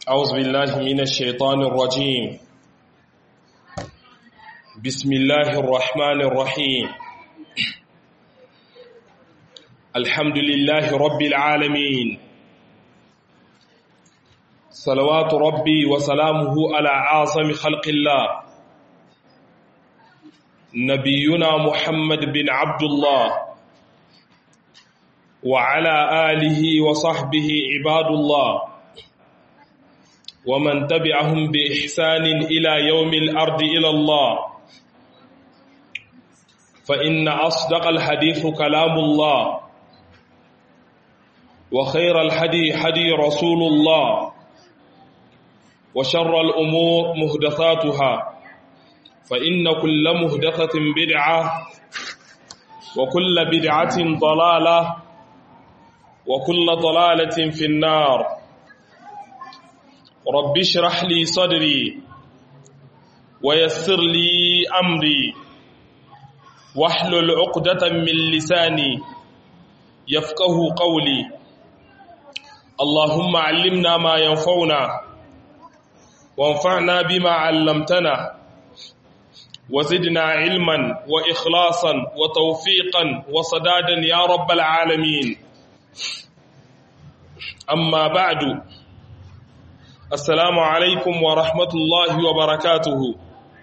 أعوذ بالله من الشيطان الرجيم بسم الله الرحمن الرحيم الحمد لله رب العالمين صلوات ربي وسلامه على عاصم خلق الله نبينا محمد بن عبد الله وعلى آله وصحبه عباد الله ومن تبعهم بإحسان إلى يوم الأرض إلى الله فإن أصدق الحديث كلام الله وخير الحدي حدي رسول الله وشر الأمور مهدثاتها فإن كل مهدثة بدعة وكل بدعة ضلالة وكل ضلالة في النار رب اشرح لي صدري ويسر لي أمري واحلل عقدة من لساني يفقه قولي اللهم علمنا ما ينفعنا وانفعنا بما علمتنا وزدنا علما وإخلاصا وتوفيقا وصدادا يا رب العالمين أما بعد Assalamu alaikum wa rahmatullahi wa barakatuhu.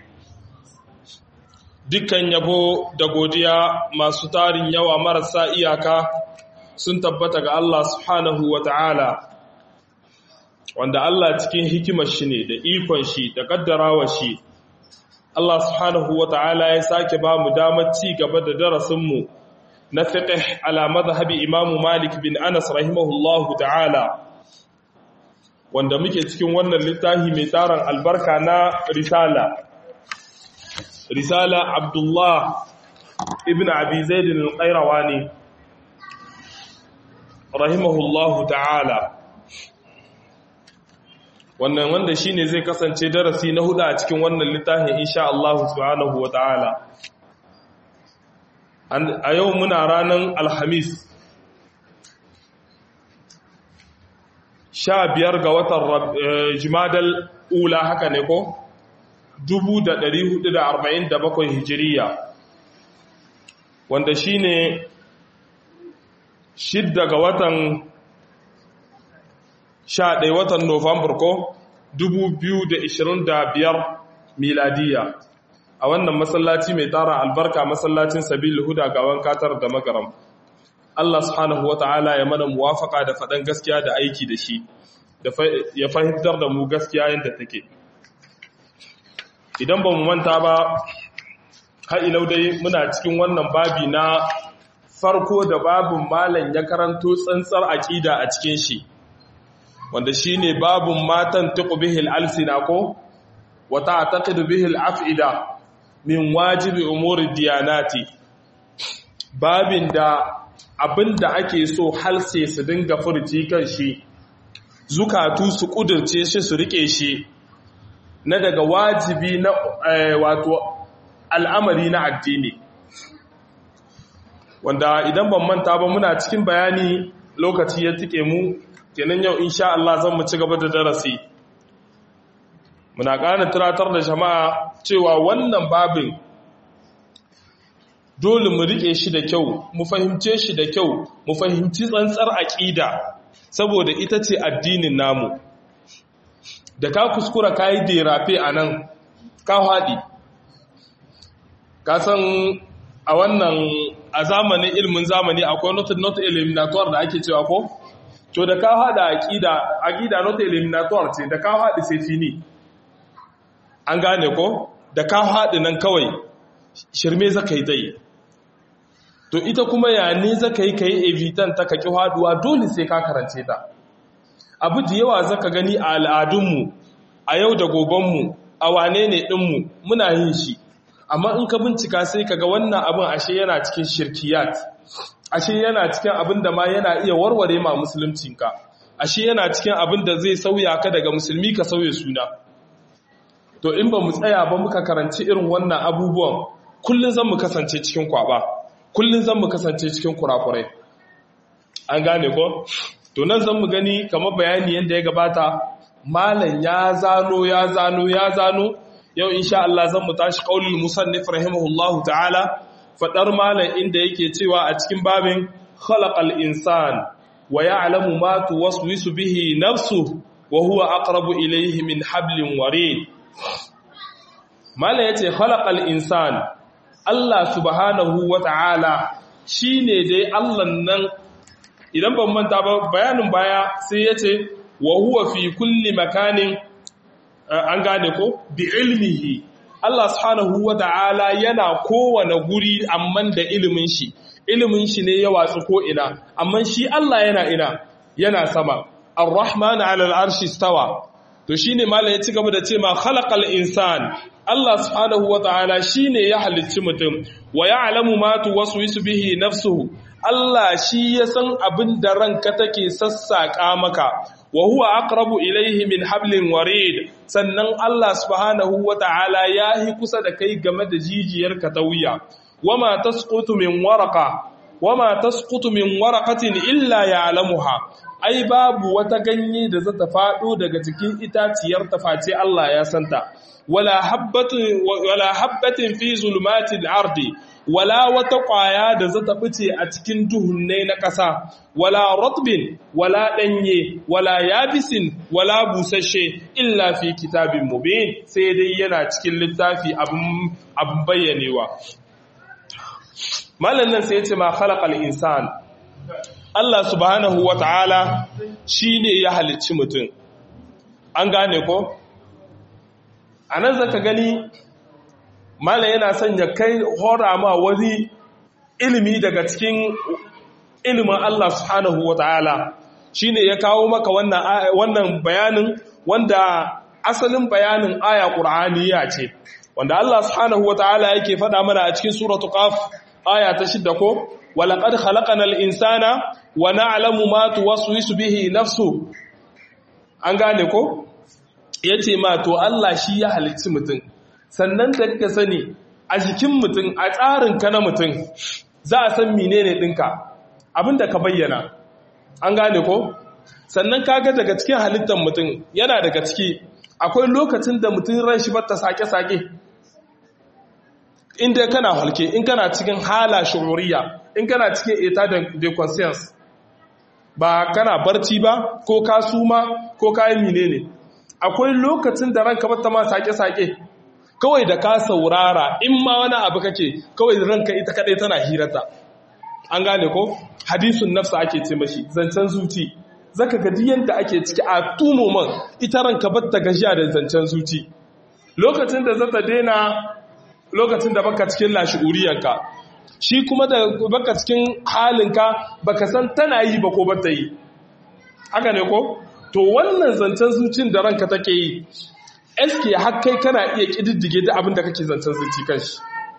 Dukkan yabo da godiya masu tarin yawa marasa iyaka sun tabbata ga Allah subhanahu wa ta'ala, wanda Allah cikin hikimar shi ne da ikon shi da ƙaddarawa shi. Allah subhanahu wa ta'ala ya sake ba mu damar ci gaba da darasinmu na fiqh ala mazhabi Imamu Malik bin Anas rahimahullahu ta'ala. wanda muke cikin wannan littafi mai taron albarka na risala risala abdullah ibn abi zaidin al-qayrawani rahimahullahu ta'ala wannan wanda shine zai kasance darasi na hudu a cikin wannan littafin insha Allah subhanahu wa ta'ala a yau muna ranar alhamis sha biyar ga watan jimadal ula haka ne ko? dubu da ɗari hudu da arba'in da bakwai hijiriya wanda shi ne shidda ga watan sha ɗaya watan nofambar ko dubu biyu da ishirin da biyar miladiya a wannan masallaci mai tara albarka masallacin sabil huda gawan katar da magaram Allah subhanahu wa ta'ala ya mana muwafaka da faɗan gaskiya da aiki da shi, ya fahimtar da mu gaskiya yadda take. Idan ba mu manta ba, ha'ilau dai muna cikin wannan babi na farko da babin malam ya karanto tsantsar aƙida a cikin shi, wanda shi ne babin matan tuku bihil alsina ko, wata a taƙidu bihil af'ida min wajibi umuri diyanati. Babin da abin da ake so halse su dinga furci kan shi zukatu su kudurce shi su rike shi na daga wajibi na wato al'amari na addini wanda idan ban manta ba muna cikin bayani lokaci ya tike mu kenan yau insha Allah zan mu ci gaba da darasi muna ƙara tunatar da jama'a cewa wannan babin dole mu rike shi da kyau mu fahimce shi da kyau mu fahimci tsantsar aƙida saboda ita ce addinin namu da ka kuskura ka yi derafe a nan ka haɗi ka san a wannan a zamanin ilmin zamani akwai not, not eliminator da ake cewa ko to da ka haɗa aƙida aƙida not eliminator ce da ka haɗi sai fini an gane ko da ka haɗi nan kawai shirme zaka yi zai to ita kuma ya ne zaka yi ka yi evitan ta kaki haduwa dole sai ka karance ta abu da yawa zaka gani a al'adunmu a yau da gobenmu a wane ne ɗinmu muna yin shi amma in ka bincika sai kaga wannan abin ashe yana cikin shirkiyat ashe yana cikin abin da ma yana iya warware ma musuluncinka ashe yana cikin abin da zai sauya ka daga musulmi ka sauya suna to in ba mu tsaya ba muka karanci irin wannan abubuwan kullum zan mu kasance cikin kwaba kullum zan mu kasance cikin kurakurai an gane ko to nan zan mu gani kamar bayani yadda ya gabata malam ya zano ya zano ya zano yau insha Allah zan mu tashi qaulul musannif rahimahullahu ta'ala fadar malam inda yake cewa a cikin babin khalaqal insan wa ya'lamu ma tuwaswisu bihi nafsuhu wa huwa aqrabu ilayhi min hablin warid malam yace khalaqal insan Allah subhanahu wa ta'ala shine dai Allah nan idan ban manta ba bayanin baya sai yace wa huwa fi kulli makanin an gane ko bi ilmihi Allah subhanahu wa ta'ala yana kowane guri amman da ilimin shi ilimin shi ne ya watsu ko ina amma shi Allah yana ina yana sama ar-rahman 'ala al-arshi stawa to shine malai ya ci gaba da ce ma khalaqal insan Allah subhanahu wa ta'ala shine ya halicci mutum wa ya'lamu ma tuwaswisu bihi nafsuhu Allah shi ya san abin da ranka take sassaƙa maka wa huwa aqrabu ilayhi min hablin warid sannan Allah subhanahu wata'ala yahi kusa da kai game da jijiyar ka ta wuya wama tasqutu min waraqa wama tasqutu min waraqatin illa ya'lamuha ai babu wata ganye da za ta fado daga cikin itaciyar ta face Allah ya santa wala habbatin wala habbatin fi zulumatil ardi wala wata ƙwaya da za ta fice a cikin duhunne na ƙasa, wala rotbin, wala ɗanye, wala yabisin, wala busasshe, illa fi kitabin mubin sai dai yana cikin littafi abin bayyanewa. Malam nan sai ce ma khalaqal insan. Allah subhanahu wa ta'ala shi ne ya halicci mutum. An gane ko? A nan zaka gani Malam yana son ya kai hora ma wani ilimi daga cikin ilimin Allah subhanahu wa ta'ala shi ne ya kawo maka wannan bayanin wanda asalin bayanin aya ƙur'aniya ce wanda Allah subhanahu wa ta'ala yake faɗa mana a cikin suratu qaf aya ta shidda ko walaqad khalaqanal insana wa na'lamu ma tuwaswisu bihi nafsu an gane ko yace ma to Allah shi ya halicci mutum sannan da ka sani a jikin mutum a tsarinka na mutum za a san menene ɗinka abinda ka bayyana an gane ko sannan kaga daga cikin halittar mutum yana daga ciki akwai lokacin da mutum ran shi bata sake-sake inda kana halke in kana cikin hala shuhuriya in kana cikin eta de conscience ba kana barci ba ko ka suma ko kayan menene akwai lokacin da ranka bata ma sake-sake kawai da ka saurara in ma wani abu kake kawai ranka ita kadai tana hirata an gane ko hadisun nafsa ake ce mashi zancen zuci zaka ga yanda ake ciki a tumo man ita ranka batta gajiya da zancen zuci lokacin da zata daina lokacin da baka cikin lashi'uriyanka shi kuma da baka cikin halinka baka san tana yi ba ko bata yi haka ne ko to wannan zancen zucin da ranka take yi eske har kai kana iya kididdige da abin da kake zancen zuci kanshi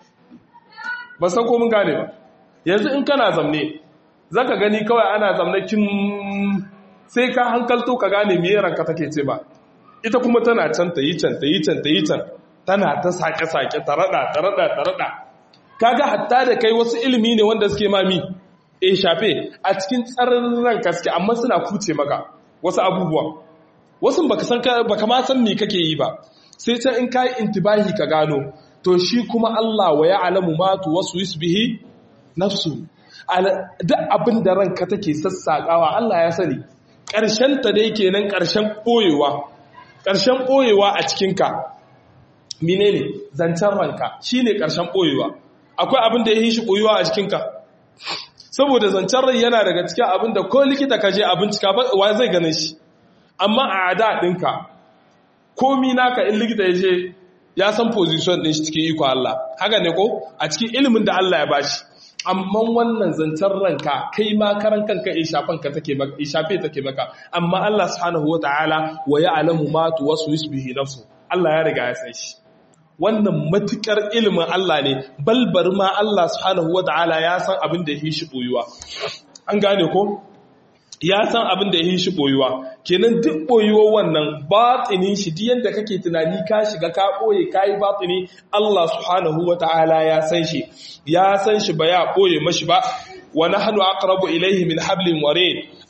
ba san ko mun gane ba yanzu in kana zamne zaka gani kawai ana zamne kin sai ka hankalto ka gane me ranka take ce ba ita kuma tana can ta yi can ta yi can ta yi can tana ta sake sake ta rada ta rada ta rada kaga hatta da kai wasu ilimi ne wanda suke mami eh shafe a cikin tsarin ranka suke amma suna kuce maka wasu abubuwa wasu baka san baka ma san me kake yi ba sai ta in kai intibahi ka gano to shi kuma Allah wa ya'lamu ma tuwaswis bihi nafsu duk abin da ranka take sassakawa Allah ya sani ƙarshen ta dai kenan ƙarshen boyewa ƙarshen boyewa a cikin ka menene zancen ranka shine ƙarshen boyewa akwai abin da ya yi shi boyewa a cikin ka saboda zancen rai yana daga cikin abin da ko likita ka je a bincika wa zai ganin shi amma a ada ɗinka komi naka in likita ya je ya san position ɗin shi cikin iko Allah haka ne ko a cikin ilimin da Allah ya bashi amma wannan zancen ranka kai ma karan kanka ishafan ka take maka ishafe take maka amma Allah subhanahu wataala wa ya'lamu ma tuwaswisu bihi nafsu Allah ya riga ya san shi wannan matukar ilimin Allah ne balbar ma Allah subhanahu wataala ya san abin da yake shi boyuwa an gane ko ya san abin da yake shi boyuwa kenan duk boyuwar wannan batinin shi duk yanda kake tunani ka shiga ka boye kai batini Allah subhanahu wataala ya san shi ya san shi ba ya boye mashi ba wa nahnu aqrabu ilayhi min hablin warid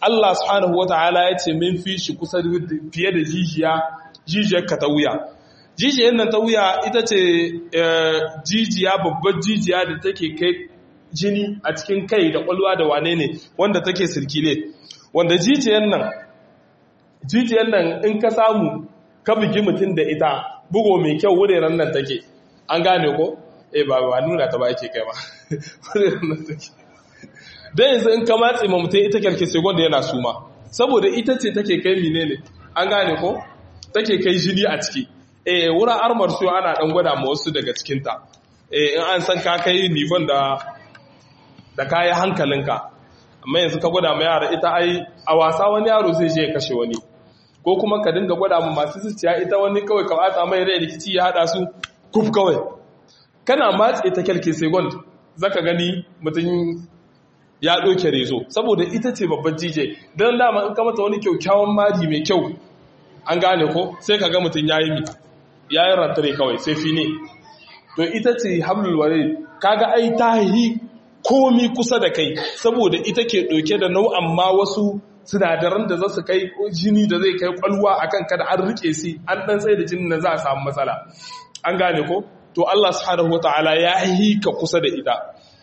Allah subhanahu wata'ala ya ce min fi shi kusa fiye da jijiya jijiyar ka ta wuya jijiyar nan ta wuya ita ce jijiya babbar jijiya da take kai jini a cikin kai da kwalwa da wane ne wanda take sirkile wanda jijiyar nan jijiyar nan in ka samu ka bugi mutum da ita bugo mai kyau wuraren nan take an gane ko eh ba ba nuna ta ba yake kai ba wuraren nan take dan yanzu in ka matse ma mutum ita kyarke sai gwanda yana suma saboda ita ce take kai menene an gane ko take kai jini a ciki eh wurin armar su ana dan gwada ma wasu daga cikin ta eh in an san ka kai nifon da da kayi hankalinka amma yanzu ka gwada ma yara ita ai a wasa wani yaro zai je ya kashe wani ko kuma ka dinga gwada ma masu zuciya ita wani kawai ka bata mai rai rikici ya hada su kuf kawai kana matse ta kyalke second zaka gani mutum ya ɗauke rezo saboda ita ce babban jije don dama in ka mata wani kyaukyawan mari mai kyau an gane ko sai ka ga mutum ya yi mi ya yi rantare kawai sai fi ne to ita ce hamlul ware kaga ai ta yi komi kusa da kai saboda ita ke ɗauke da nau'an ma wasu sinadaran da za su kai jini da zai kai kwalwa a kan kada an rike si an ɗan tsaye da jinin da za a samu matsala an gane ko to Allah subhanahu wa ta'ala ya yi ka kusa da ita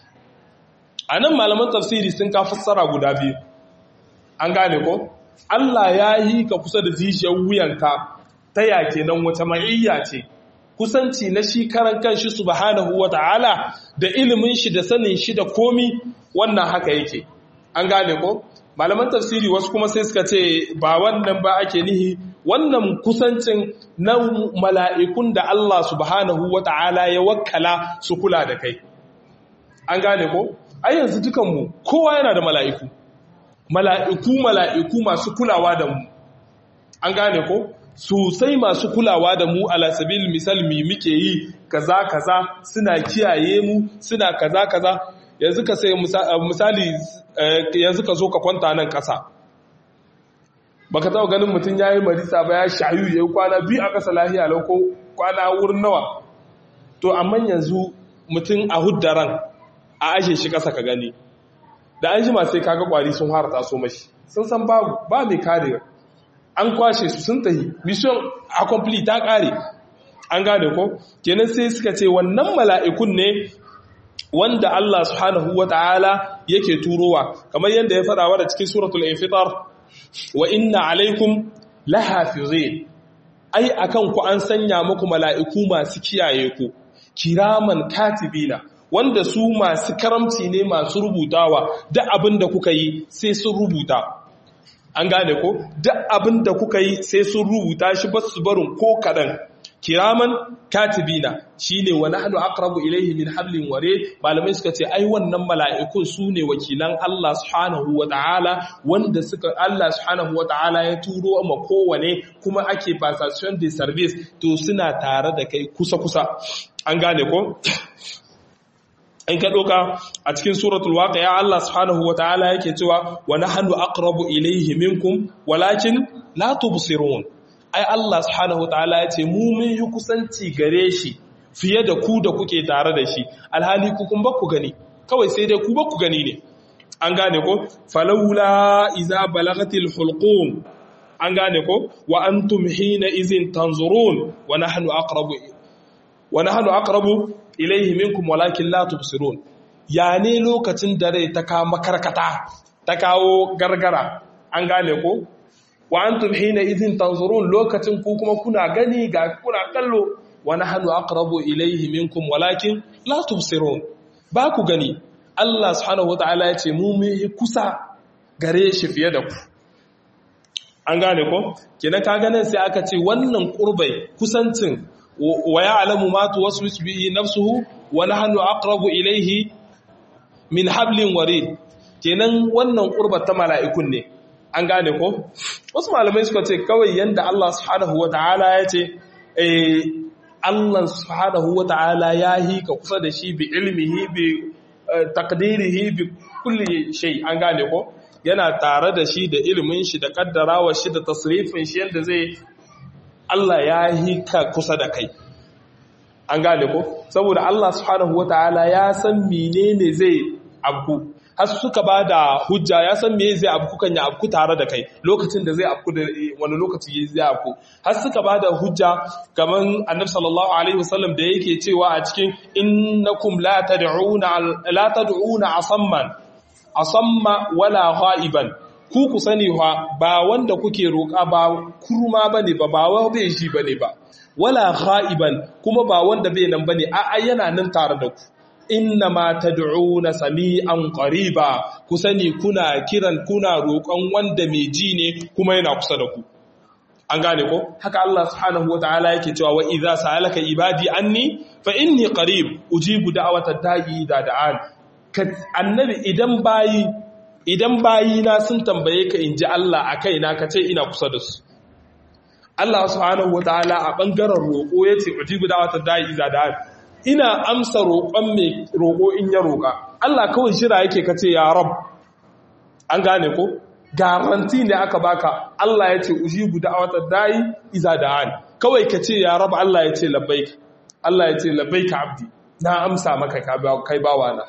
a nan malaman tafsiri sun ka fassara guda biyu an gane ko Allah ya yi ka kusa da jijiyar wuyanka ta yake nan wata ma'iyya ce kusanci na shi karan kanshi subhanahu wa ta'ala da ilimin shi da sanin shi da komi wannan haka yake an gane ko malaman tafsiri wasu kuma sai suka ce ba wannan ba ake nihi wannan kusancin na mala'ikun da Allah subhanahu wa ta'ala ya wakkala su kula da kai an gane ko ai yanzu dukanmu kowa yana da mala'iku mala'iku mala'iku masu kulawa da mu an gane ko sosai masu kulawa da mu ala sabil misal mi muke yi kaza kaza suna kiyaye mu suna kaza kaza yanzu ka sai misali yanzu ka zo ka kwanta nan ƙasa baka taɓa ganin mutum ya yi marisa ba ya shayu ya yi kwana biyu a ƙasa lahiya lau ko kwana wurin nawa to amma yanzu mutum a huddaran a ashe shi ƙasa ka gani da an jima sai kaga kwari sun fara taso mashi sun san babu ba mai kare an kwashe su sun tahi mission accompli ta kare an gane ko kenan sai suka ce wannan mala'ikun ne wanda Allah subhanahu wata'ala yake turowa kamar yadda ya faɗa da cikin suratul infitar wa inna alaikum lahafizin ai akan ku an sanya muku mala'iku masu kiyaye ku kiraman katibina wanda su masu karamci ne masu rubutawa duk abin da kuka yi sai sun rubuta an gane ko duk abin da kuka yi sai sun rubuta shi ba su barin ko kaɗan kiraman katibina shine wa nahnu aqrabu ilayhi min hablin ware malamai suka ce ai wannan mala'ikun su ne wakilan Allah subhanahu wata'ala wanda suka Allah subhanahu wata'ala ya turo ma kowane kuma ake passation de service to suna tare da kai kusa kusa an gane ko in ka ɗauka a cikin suratul waqi'a Allah subhanahu wata'ala yake cewa wa nahnu aqrabu ilayhi minkum walakin la tubsirun ai Allah subhanahu wata'ala ya ce mu mun yi kusanci gare shi fiye da ku da kuke tare da shi alhali ku kun ba ku gani kawai sai dai ku ba ku gani ne an gane ko falawla iza balagatil hulqum an gane ko wa antum hina izin tanzurun wa nahnu aqrabu wa nahnu aqrabu ilaihi minkum walakin la tubsirun ya ne lokacin da rai ta kawo makarkata ta kawo gargara an gane ko wa antum hina idhin tanzurun lokacin ku kuma kuna gani ga kuna kallo wa nahnu aqrabu ilaihi minkum walakin la tubsirun ba ku gani Allah subhanahu wataala ya ce mu mun kusa gare shi fiye da ku an gane ko kenan ka ganin sai aka ce wannan kurbai kusancin wa ya'lamu ma tuwaswisu bihi nafsuhu wa nahnu aqrabu ilayhi min hablin warid kenan wannan qurbat ta mala'ikun ne an gane ko wasu malamai suka ce kawai yanda Allah subhanahu wataala ya ce eh Allah subhanahu wataala ya hi ka kusa da shi bi ilmihi bi taqdirihi bi kulli shay an gane ko yana tare da shi da ilimin shi da kaddarawa shi da tasrifin shi yanda zai Allah ya yi ka kusa da kai an gane ko saboda Allah subhanahu wataala ya san menene zai abu har suka ba da hujja ya san me zai abu kan ya abu tare da kai lokacin da zai abu da wani lokaci zai abu har suka ba da hujja kaman annabi sallallahu alaihi wasallam da yake cewa a cikin innakum la tad'una la tad'una asamman asamma wala ghaiban ku ku sani ba wanda kuke roƙa ba kurma bane ba ba wa bai shi bane ba wala ghaiban kuma ba wanda bai nan bane a'a yana nan tare da ku inna ma tad'una sami'an qariba ku sani kuna kiran kuna roƙon wanda mai ji ne kuma yana kusa da ku an gane ko haka Allah subhanahu wataala yake cewa wa idza sa'alaka ibadi anni fa inni qarib ujibu da'watad da'i idza da'an annabi idan bayi idan bayi na sun tambaye ka inji Allah akai na kace ina kusa da su Allah subhanahu wataala a bangaren roƙo yace ujibu da'watad da'i idza da'an ina amsa roƙon mai roƙo in ya roƙa Allah kawai shira yake kace ya rab an gane ko garanti ne aka baka Allah ya ce ujibu da'watar da'i iza da'an kawai kace ya rab Allah ya ce labbaik Allah ya ce labbaik abdi na amsa maka kai bawa na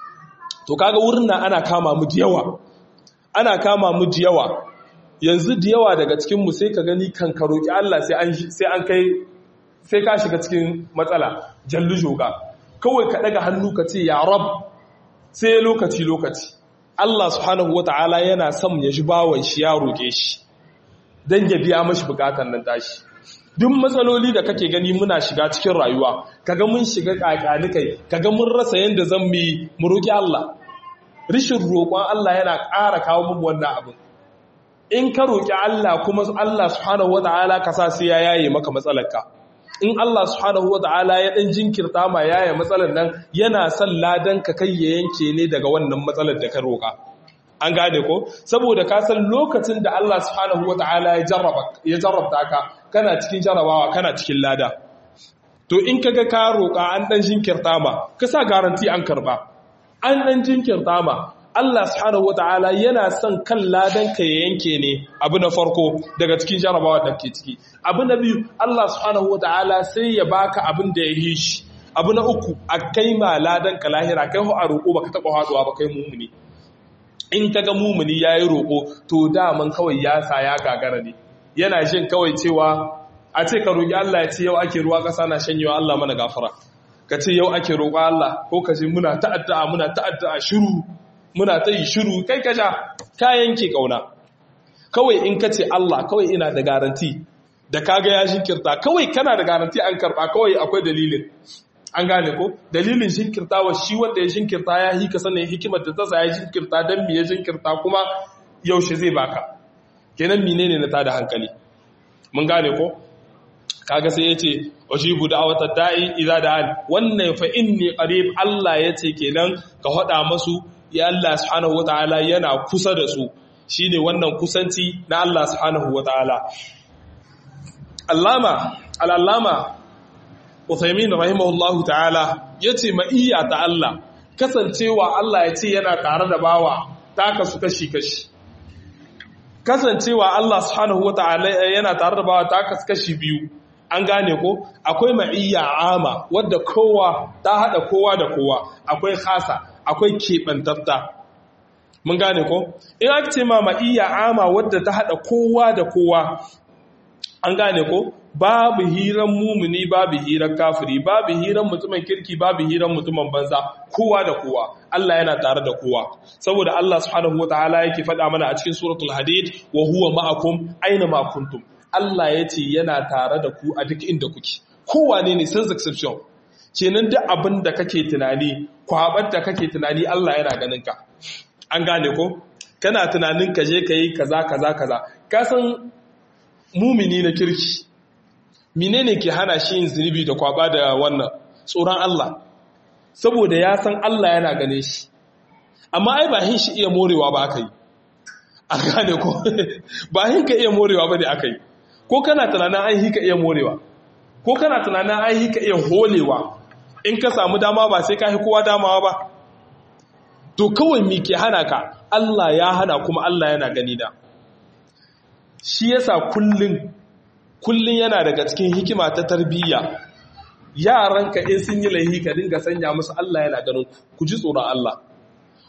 to kaga wurin nan ana kama mu yawa ana kama mu yawa yanzu da yawa daga cikin mu sai ka gani kan ka roki Allah sai an sai an kai sai ka shiga cikin matsala jallu joga kawai ka daga hannu ka ce ya rab sai lokaci lokaci Allah subhanahu wata'ala yana son ya ji bawan shi ya roke shi dan ya biya mashi bukatan nan tashi duk matsaloli da kake gani muna shiga cikin rayuwa kaga mun shiga kakani kai kaga mun rasa yanda zan mu mu roki Allah rishin roƙon Allah yana ƙara kawo mu wannan abin in ka roki Allah kuma Allah subhanahu wata'ala ka sa sai ya yaye maka matsalarka in Allah subhanahu wata'ala ya dan jinkirta ma yaya matsalar nan yana son ladan ka kai ya yanke ne daga wannan matsalar da ka roka an gane ko saboda ka san lokacin da Allah subhanahu wata'ala ya jarraba ya jarrabta ka kana cikin jarrabawa kana cikin lada to in kaga ka roka an dan jinkirta ma ka sa garanti an karba an dan jinkirta ma Allah subhanahu wata'ala yana son kan ladan ka ya yanke ne abu na farko daga cikin jarabawa da ke ciki abu na biyu Allah subhanahu wata'ala sai ya baka abin da ya yi shi abu na uku a kai ma ladan ka lahira kai ho a roƙo baka taɓa haɗuwa ba kai mumuni in ka ga mumuni ya yi roƙo to daman kawai ya sa ya gagara ne yana jin kawai cewa a ce ka roƙi Allah ya ce yau ake ruwa ƙasa na shanyewa Allah mana gafara ka ce yau ake roƙa Allah ko ka ce muna ta'addu'a muna ta'addu'a shiru muna ta yi shiru kai ka ja ka yanke kauna kawai in ka ce Allah kawai ina da garanti da kaga ya shinkirta kawai kana da garanti an karba kawai akwai dalilin an gane ko dalilin shinkirta wa shi wanda ya shinkirta ya hika sanin hikimar da ta sa ya shinkirta dan me ya shinkirta kuma yaushe zai baka kenan menene na tada hankali mun gane ko kaga sai yace ujibu da'watad da'i idza da'an wannan fa inni qarib Allah yace kenan ka hada masu ya Allah subhanahu wata'ala yana kusa da su shine wannan kusanci na Allah subhanahu wata'ala Allama al-Allama Uthaymin rahimahullahu ta'ala yace ma'iyya ta Allah kasancewa Allah yace yana tare da bawa ta kasu kashi kashi kasancewa Allah subhanahu wata'ala yana tare da bawa ta kasu kashi biyu an gane ko akwai ma'iyya ama wadda kowa ta hada kowa da kowa akwai khasa akwai keɓantatta mun gane ko in aka ce ma ma'iyya ama wadda ta haɗa kowa da kowa an gane ko babu hiran mumuni babu hiran kafiri babu hiran mutumin kirki babu hiran mutumin banza kowa da kowa Allah yana tare da kowa saboda Allah subhanahu wataala yake faɗa mana a cikin suratul hadid wa huwa ma'akum aina ma kuntum Allah yace yana tare da ku a duk inda kuke kowane ne sans exception kenan duk abin da kake tunani kwabar da kake tunani Allah yana ganin ka an gane ko kana tunanin ka je ka yi kaza kaza kaza ka san mumini na kirki menene ke hana shi yin zunubi da kwaba da wannan tsoron Allah saboda ya san Allah yana gane shi amma ai ba hin shi iya morewa ba aka yi an gane ko ba hin ka iya morewa ba ne aka yi ko kana tunanin an hi ka iya morewa ko kana tunanin an hi ka iya holewa in ka samu dama ba sai ka hi kowa damawa ba to kawai mi ke hana ka Allah ya hana kuma Allah yana gani da shi yasa kullun kullun yana daga cikin hikima ta tarbiyya yaranka in sun yi laihi ka dinga sanya musu Allah yana ganin ku ji tsoron Allah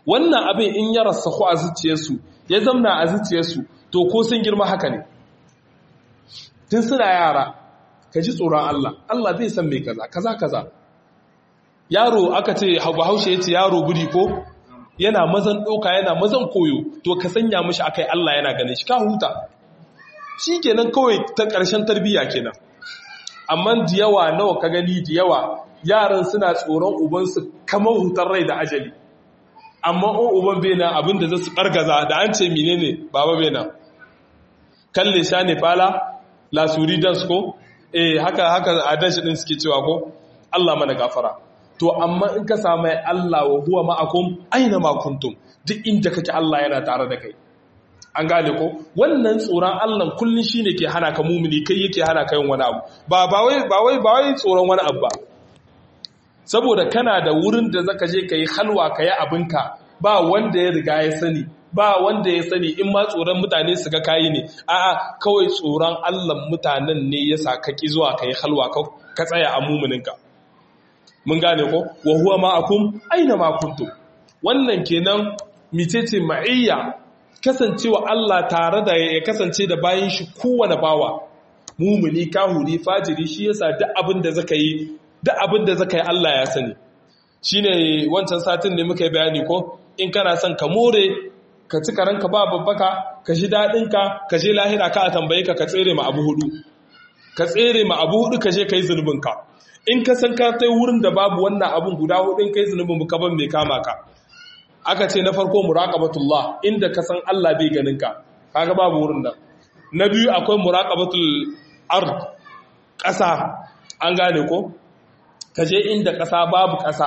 wannan abin in ya rasahu a zuciyarsu ya zamna a zuciyarsu to ko sun girma haka ne tun suna yara ka ji tsoron Allah Allah zai san mai kaza kaza kaza yaro aka ce bahaushe ya ce yaro guri ko yana mazan ɗauka yana mazan koyo to ka sanya mashi akai Allah yana ganin shi ka huta shi kenan kawai ta ƙarshen tarbiyya kenan amma da yawa nawa ka gani da yawa yaran suna tsoron ubansu kamar hutar rai da ajali amma o uban bai nan abin da zasu kargaza da an ce menene baba bai nan kalle sha ne fala la suri dance ko eh haka haka adashi din suke cewa ko Allah mana gafara to amma in ka samu Allah wa huwa ma'akum aina ma kuntum duk inda kake Allah yana tare da kai an gane ko wannan tsoron Allah kullun shine ke hana ka mumini kai yake hana ka yin wani abu ba ba wai ba wai ba wai tsoron wani abu ba saboda kana da wurin da zaka je kai halwa kai abinka ba wanda ya riga ya sani ba wanda ya sani in ma tsoron mutane su ga kayi ne a'a kawai tsoron Allah mutanen ne yasa ka ki zuwa kai halwa ka tsaya a mumuninka mun gane ko wa huwa ma'akum aina ma kuntum wannan kenan mitece ma'iyya kasancewa Allah tare da ya kasance da bayan shi kowane bawa mumuni kahuri fajiri shi yasa duk abin da zaka yi duk abin da zaka yi Allah ya sani shine wancan satin ne muka yi bayani ko in kana son ka more ka ci karanka ba babbaka ka ji dadin ka ka je lahira ka a tambaye ka ka tsere ma abu hudu ka tsere ma abu hudu ka je kai zunubin ka in ka san ka tai wurin da babu wannan abun guda hudun kai zunubin ka ban mai kama ka aka ce na farko muraqabatullah inda ka san Allah bai ganin ka kaga babu wurin nan na biyu akwai muraqabatul ard ƙasa an gane ko kaje inda ƙasa babu ƙasa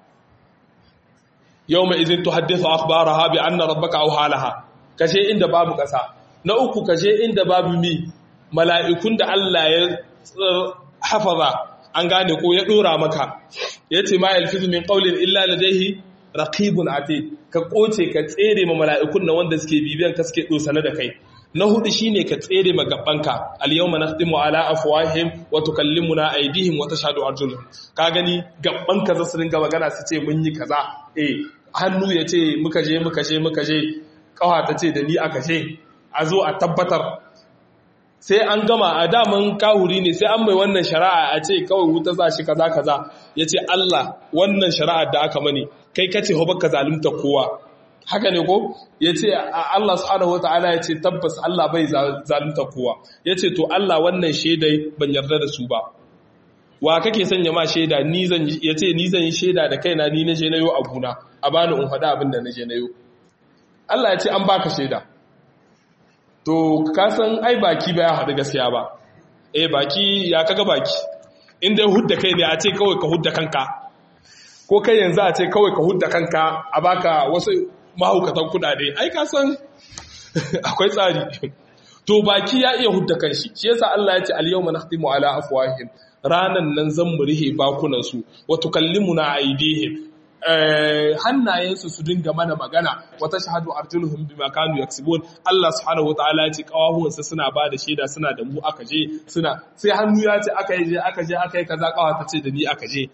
yawma idhin tuhaddithu akhbaraha bi anna rabbaka awhalaha kaje inda babu ƙasa na uku kaje inda babu mi mala'ikun da Allah ya hafaza an gane ko ya dora maka yace ma yalfizu min qawlin illa ladayhi raqibun atid ka koce ka tsere ma mala'ikun na wanda suke bibiyan ka suke dosane da kai na hudu shine ka tsere ma gabanka al yawma nakhtimu ala afwahihim wa tukallimuna aydihim wa tashhadu arjuluhum ka gani gabanka za su ringa magana su ce mun yi kaza eh hannu ya ce muka je muka je muka je kawa ta ce da ni aka je a zo a tabbatar sai an gama a daman kahuri ne sai an mai wannan shari'a a ce kawai wuta za shi kaza kaza ya ce Allah wannan shari'ar da aka mani kai kace ho baka zalunta kowa haka ne ko ya ce Allah subhanahu wata'ala ya ce tabbas Allah bai zalunta kowa ya ce to Allah wannan shaidai ban yarda da su ba wa kake sanya ma shaida ni zan ya ce ni zan yi shaida da kaina ni na je na yo abuna a bani in faɗa abin da na je na yo Allah ya ce an baka shaida to kasan ai baki ba ya haɗu gaskiya ba eh baki ya kaga baki inda ya hudda kai ne a ce kawai ka hudda kanka ko kai yanzu a ce kawai ka hudda kanka a baka wasu mahaukatan kudade ai kasan akwai tsari to baki ya iya hudda kanshi shi yasa Allah ya ce al-yawma nakhtimu ala afwahihim ranan nan zan mu rihe bakunan su wa tukallimuna aydihim hannayensu su dinga mana magana wata shahadu arjuluhum bima kanu yaksibun Allah subhanahu wataala ya ce kawahuwansa suna ba da shaida suna da mu aka je suna sai hannu ya ce aka je aka je aka yi kaza kawa ta ce da ni aka je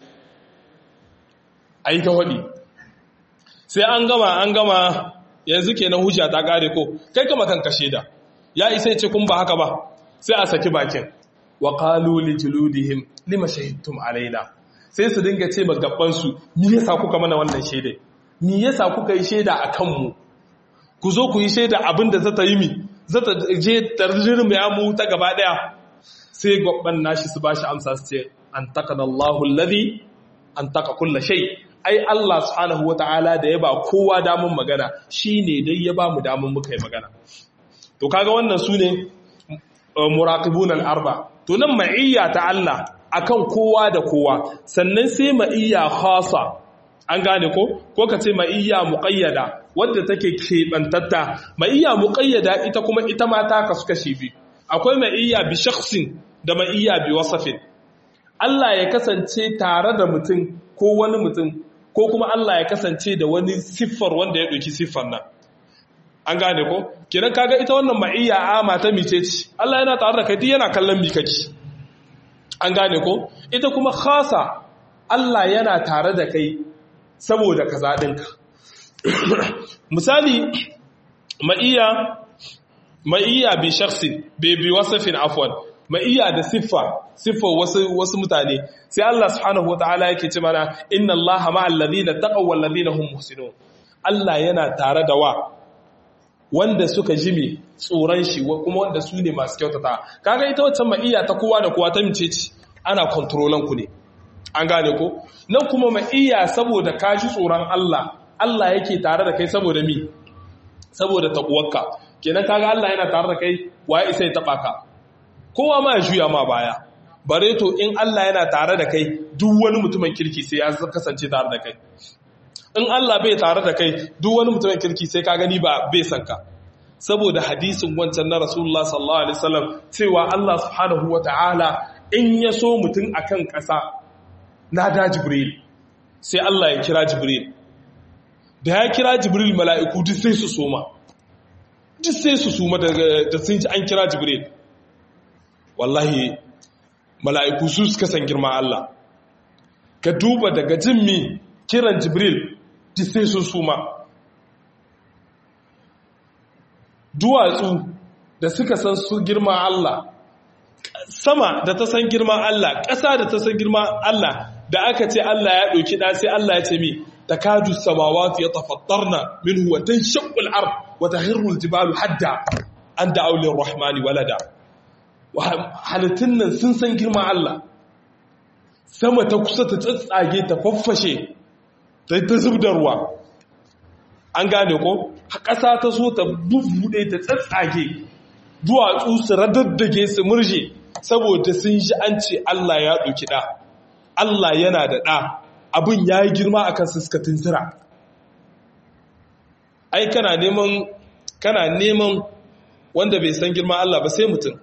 ayi ta wadi sai an gama an gama yanzu kenan hujja ta kare ko kai kama kanka shaida ya isa ce kun ba haka ba sai a saki bakin wa qalu li juludihim lima shahidtum alaina sai su dinga ce ma gabansu ni yasa kuka mana wannan shaidai ni yasa kuka yi shaida a kanmu ku zo ku yi shaida abin da zata yi mi zata je tarjirin ya mu ta gaba daya sai gabban nashi su bashi amsa su ce an takana Allahu alladhi an taka kulla shay ai Allah subhanahu wataala da ya ba kowa damun magana shine dai ya ba mu damun muka yi magana to kaga wannan sune muraqibun al-arba to nan ma'iyya ta Allah akan kowa da kowa sannan sai ma'iyya khasa an gane ko ko ka ce ma'iyya muqayyada wadda take kebantatta ma'iyya muqayyada ita kuma ita ma ta kasu kashi bi akwai ma'iyya bi shakhsin da ma'iyya bi wasafin Allah ya kasance tare da mutum ko wani mutum ko kuma Allah ya kasance da wani siffar wanda ya ɗauki siffar nan an gane ko kenan kaga ita wannan ma'iyya ama ta mice ce Allah yana tare da kai duk yana kallon mi kake an gane ko ita kuma khasa Allah yana tare da kai saboda kaza ɗinka misali ma'iyya ma'iyya bi shakhsi bi bi wasfin afwan ma'iyya da siffa siffa wasu wasu mutane sai Allah subhanahu wataala yake ce mana inna Allaha ma'al ladina taqaw wal ladina hum muhsinun Allah yana tare da wa wanda suka jimi tsoron shi kuma wanda su ne masu kyautata kaga ita wacce ma'iyya ta kowa da kowa ta mice ce ana kontrolan ku ne an gane ko nan kuma ma'iyya saboda ka ji tsoron Allah Allah yake tare da kai saboda mi saboda takuwarka kenan kaga Allah yana tare da kai waye isa ya taba ka kowa ma ya juya ma baya bare to in Allah yana tare da kai duk wani mutumin kirki sai ya kasance tare da kai in Allah bai tare da kai duk wani mutumin kirki sai ka gani ba bai san ka saboda hadisin wancan na Rasulullah sallallahu alaihi wasallam cewa Allah subhanahu wataala in ya so mutum akan ƙasa na da Jibril sai Allah ya kira Jibril da ya kira Jibril mala'iku duk sai su soma duk sai su soma da sun ji an kira Jibril wallahi mala'iku su suka san girma Allah ka duba daga jin mi kiran Jibril duk sai su suma duwatsu da suka san su girma Allah sama da ta san girma Allah ƙasa da ta san girma Allah da aka ce Allah ya ɗauki ɗa sai Allah ya ce mi ta kaju samawati ya tafattarna min huwa ta shakul ar wata hirrul jibalu hadda an da aulin rahmani walada halittun nan sun san girma Allah sama ta kusa ta tsatsage ta faffashe ta ta zub da ruwa an gane ko ƙasa ta so ta bubbuɗe ta tsatsage duwatsu su radaddage su murje saboda sun ji an ce Allah ya ɗauki ɗa Allah yana da ɗa abin ya yi girma a kan suka tuntura ai kana neman kana neman wanda bai san girma Allah ba sai mutum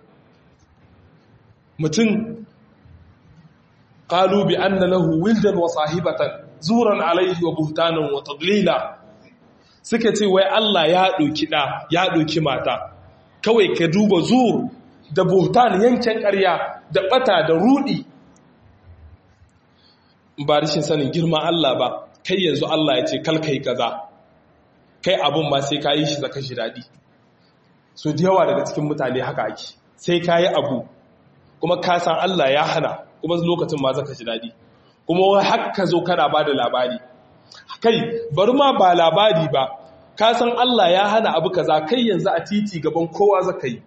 mutum qalu bi anna lahu wildan wa sahibatan zuran alaihi wa buhtanan wa tadlila suka ce wai Allah ya ɗauki ɗa ya ɗauki mata kawai ka duba zur da buhtan yankin ƙarya da ɓata da rudi ba rashin sanin girma Allah ba kai yanzu Allah ya ce kalkai kaza kai abun ma sai ka yi shi zaka shi daɗi so da yawa daga cikin mutane haka ake sai ka yi abu kuma ka san Allah ya hana kuma lokacin ma zaka shi daɗi kuma wai haka zo kana ba da labari kai bari ma ba labari ba ka san Allah ya hana abu kaza kai yanzu a titi gaban kowa zaka yi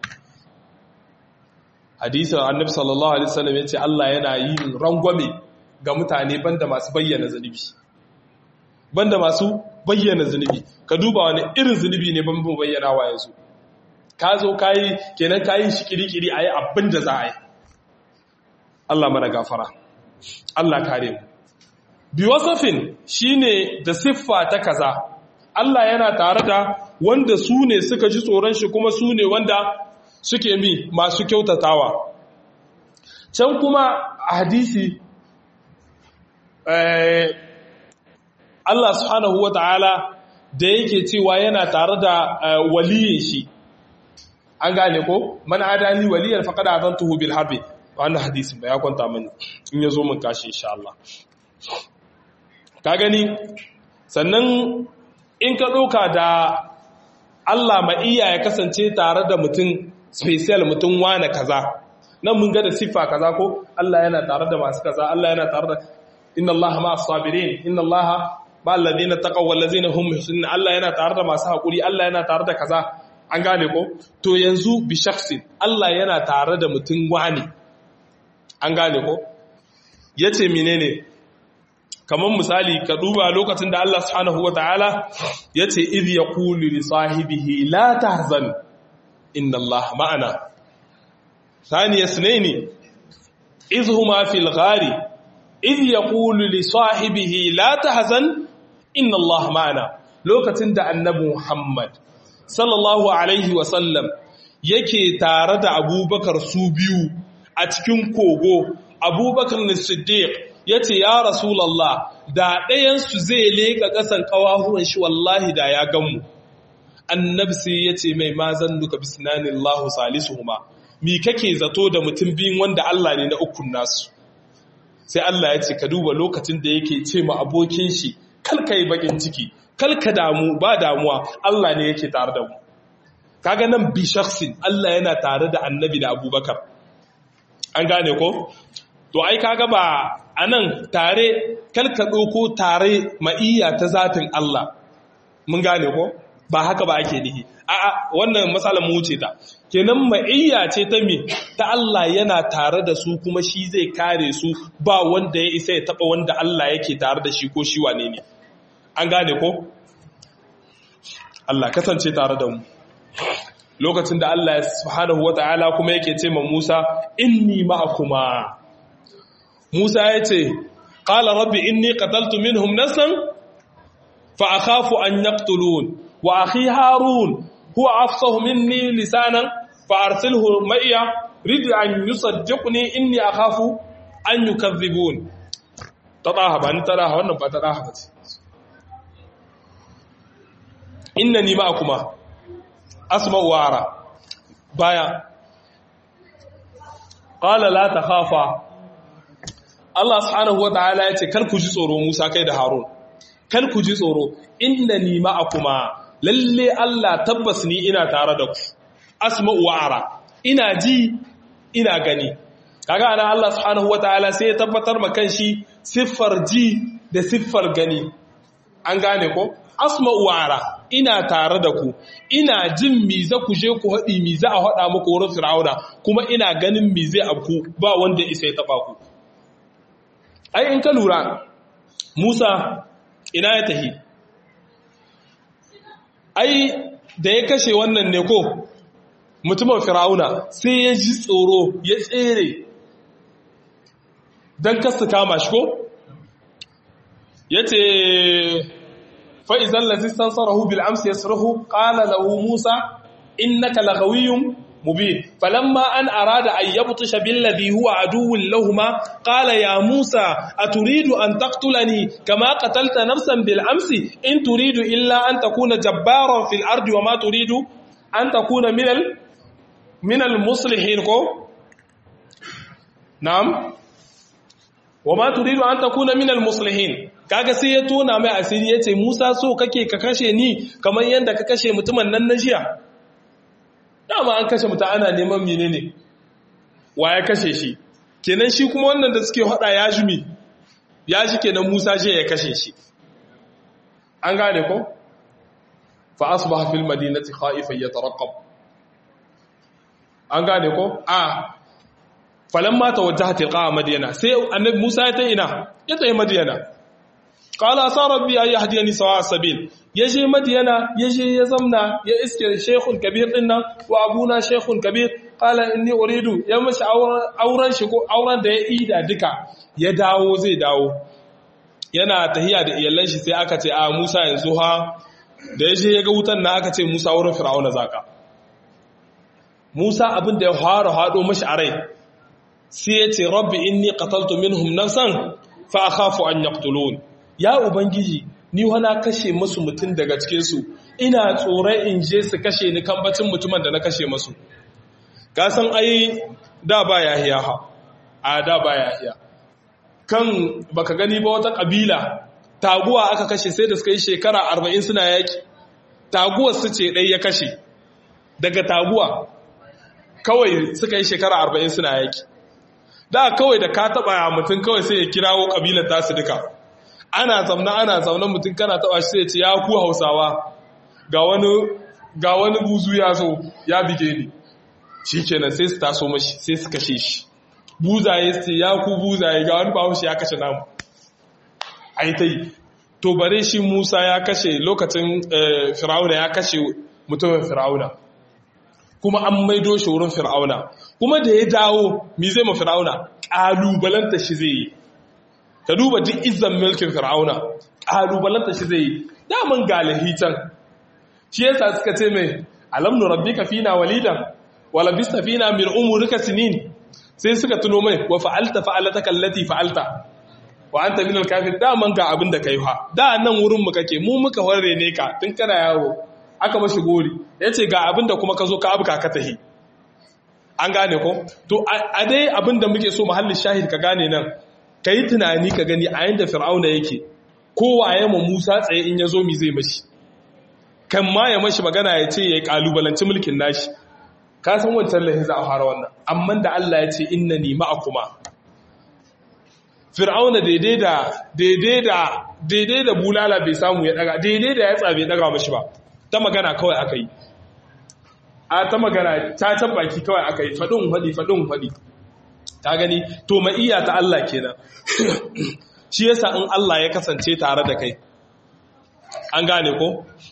hadisin annabi sallallahu alaihi wasallam yace Allah yana yin rangwame ga mutane banda masu bayyana zunubi banda masu bayyana zunubi ka duba wani irin zunubi ne ban bayyana wa yanzu ka zo kayi kenan kayi shi kirikiri ayi abin da za a yi Allah mana gafara Allah kare mu bi wasafin shine da siffa ta kaza Allah yana tare da wanda su ne suka ji tsoron shi kuma su ne wanda suke mi masu kyautatawa can kuma a hadisi Allah subhanahu wa ta'ala da yake cewa yana tare da waliyin shi an gane ko man adani waliyar faqad adantuhu bil harbi wannan hadisin ba ya kwanta mani in yazo mun kashi insha Allah ka gani sannan in ka doka da Allah ma iya ya kasance tare da mutum special mutum wane kaza nan mun ga da siffa kaza ko Allah yana tare da masu kaza Allah yana tare da inna Allah ma as-sabirin inna Allah ma alladhina taqaw wal ladzina hum muhsinin Allah yana tare da masu hakuri Allah yana tare da kaza an gane ko to yanzu bi shakhsin Allah yana tare da mutum wani an gane ko yace menene kamar misali ka duba lokacin da Allah subhanahu wataala yace idh yaqulu li sahibihi la tahzan inna Allah ma'ana ثاني اثنين إذ هما في الغار إذ يقول لصاحبه لا تحزن إن الله معنا لوكتن دا النبي محمد صلى الله عليه وسلم yake tare da abubakar su biyu a cikin kogo abubakar na siddiq ya ce ya rasulallah da ɗayansu zai leƙa ƙasan ƙawahuwan shi wallahi da ya ganmu annabi sai ya ce mai mazan duka bisnanin lahu salisu huma mi kake zato da mutum biyun wanda Allah ne na ukun nasu sai Allah ya ce ka duba lokacin da yake ce ma abokin shi kalka yi bakin ciki kalka damu ba damuwa Allah ne yake tare da mu kaga nan bi shakhsin Allah yana tare da annabi da abubakar an gane ko to ai kaga ba anan tare kalka ɗauko tare ma'iyya ta zatin Allah mun gane ko ba haka ba ake nihi a'a wannan matsalar mu wuce ta kenan ma'iyya ce ta me ta Allah yana tare da su kuma shi zai kare su ba wanda ya isa ya taba wanda Allah yake tare da shi ko shi wane ne an gane ko Allah kasance tare da mu lokacin da Allah subhanahu wata'ala kuma yake ce ma Musa inni ma'akuma Musa ya ce qala rabbi inni qataltu minhum nafsan fa akhafu an yaqtulun wa akhi harun huwa afsahu minni lisanan fa arsilhu ma'iya rid an yusaddiqni inni akhafu an yukazzibun tadaha ba ni tadaha wannan ba tadaha ba ce innani ma'akuma asma'u wa ara baya qala la takhafa Allah subhanahu wataala yace kar ku ji tsoro Musa kai da Harun kar ku ji tsoro innani ma'akuma lalle Allah tabbas ni ina tare da ku asma'u wa ara ina ji ina gani kaga ana Allah subhanahu wataala sai ya tabbatar ma kanshi siffar ji da siffar gani an gane ko asma'u wa ara ina tare da ku ina jin mi za ku je ku haɗi mi za a haɗa muku wurin fir'auna kuma ina ganin mi zai abku ba wanda isa ya taɓa ku ai in ka lura musa ina ya tahi ai da ya kashe wannan ne ko mutumin fir'auna sai ya ji tsoro ya tsere don kasta kama shi ko ya ce فإذا الذي استنصره بالأمس يسره قال له موسى إنك لغوي مبين فلما أن أراد أن يبطش بالذي هو عدو لهما قال يا موسى أتريد أن تقتلني كما قتلت نفسا بالأمس إن تريد إلا أن تكون جبارا في الأرض وما تريد أن تكون من ال من المصلحين نعم وما تريد أن تكون من المصلحين kaga sai ya tona mai asiri ya ce musa so kake ka kashe ni kamar yadda ka kashe mutumin nan na jiya dama an kashe mutum ana neman mine ne wa ya kashe shi kenan shi kuma wannan da suke hada ya jumi ya ji kenan musa je ya kashe shi an gane ko fa asbaha fil madinati khaifan yatarqab an gane ko a falamma tawajjaha tilqa madyana sai annabi musa ya ta ina ya tayi madyana qala sa rabbi ay yahdini sawa sabil yaje madiyana yaje ya zamna ya iske shaykhun kabir dinnan wa abuna shaykhun kabir qala inni uridu ya mashi auren shi ko auren da ya ida duka ya dawo zai dawo yana tahiya da iyalan shi sai aka ce a Musa yanzu ha da yaje ya ga wutan na aka ce Musa wurin Fir'auna zaka Musa abin da ya fara hado mashi a rai sai ya ce rabbi inni qataltu minhum nafsan fa akhafu an yaqtulun ya ubangiji ni wana kashe musu mutum daga cikin su ina tsoron in je su kashe ni kambacin mutumin da na kashe musu ka san ai da ba yahiya ha a da ba yahiya kan baka gani ba wata kabila taguwa aka kashe sai da suka yi shekara 40 suna yaki taguwar su ce dai ya kashe daga taguwa kawai suka yi shekara 40 suna yaki da kawai da ka taba mutum kawai sai ya kirawo kabilar tasu duka ana zauna ana zauna mutum kana taba shi sai ce ya ku hausawa ga wani ga wani buzu ya so ya bige ni shikenan sai su taso mashi sai su kashe shi buzaye su ya ku buzaye ga wani bahaushe ya kashe namu ai tai to bare shi Musa ya kashe lokacin Fir'auna ya kashe mutumin Fir'auna kuma an maido shi wurin Fir'auna kuma da ya dawo mi zai ma Fir'auna kalubalanta shi zai yi ka duba duk izzan mulkin Fir'auna kalubalanta shi zai yi daman galahi can shi yasa suka ce mai alam nu rabbika fina walidan wa labista fina min umurika sinin sai suka tuno mai wa fa'alta fa'alataka allati fa'alta wa anta min al-kafir daman ga abin da kai fa da nan wurin mu kake mu muka horre ne ka tun kana yawo aka mashi gori yace ga abin da kuma ka zo ka abuka ka tahi an gane ko to a dai abin da muke so muhallin shahid ka gane nan kai tunani ka gani a yanda fir'auna yake kowaye ma Musa tsaye in ya zo mi zai mashi kan ma ya mashi magana ya ce ya kalubalanci mulkin nashi ka san wancan lahi za a fara wannan amma da Allah ya ce inna ni ma'akuma fir'auna daidai da daidai da daidai da bulala bai samu ya daga daidai da yatsa bai daga mashi ba ta magana kawai aka yi a ta magana ta baki kawai aka yi faɗin faɗi faɗin faɗi ta gani to ma'iyya ta Allah kenan shi yasa in Allah ya kasance tare da kai an gane ko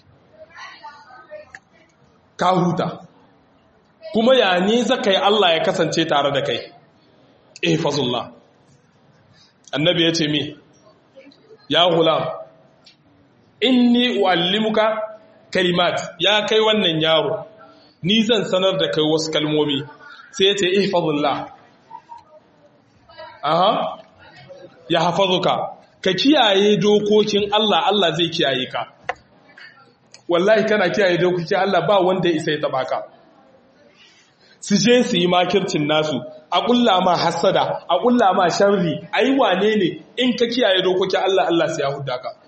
ka huta kuma ya ne zaka yi Allah ya kasance tare da kai eh fazullah annabi ya ce mi ya gulam inni uallimuka kalimat ya kai wannan yaro ni zan sanar da kai wasu kalmomi sai ya ce ihfazullah aha ya hafazuka ka kiyaye dokokin Allah Allah zai kiyaye ka wallahi kana kiyaye dokokin Allah ba wanda ya isa ya taba ka su je su yi makircin nasu a ƙulla ma hassada a ƙulla ma sharri a yi wane ne in ka kiyaye dokokin Allah Allah sai ya huda ka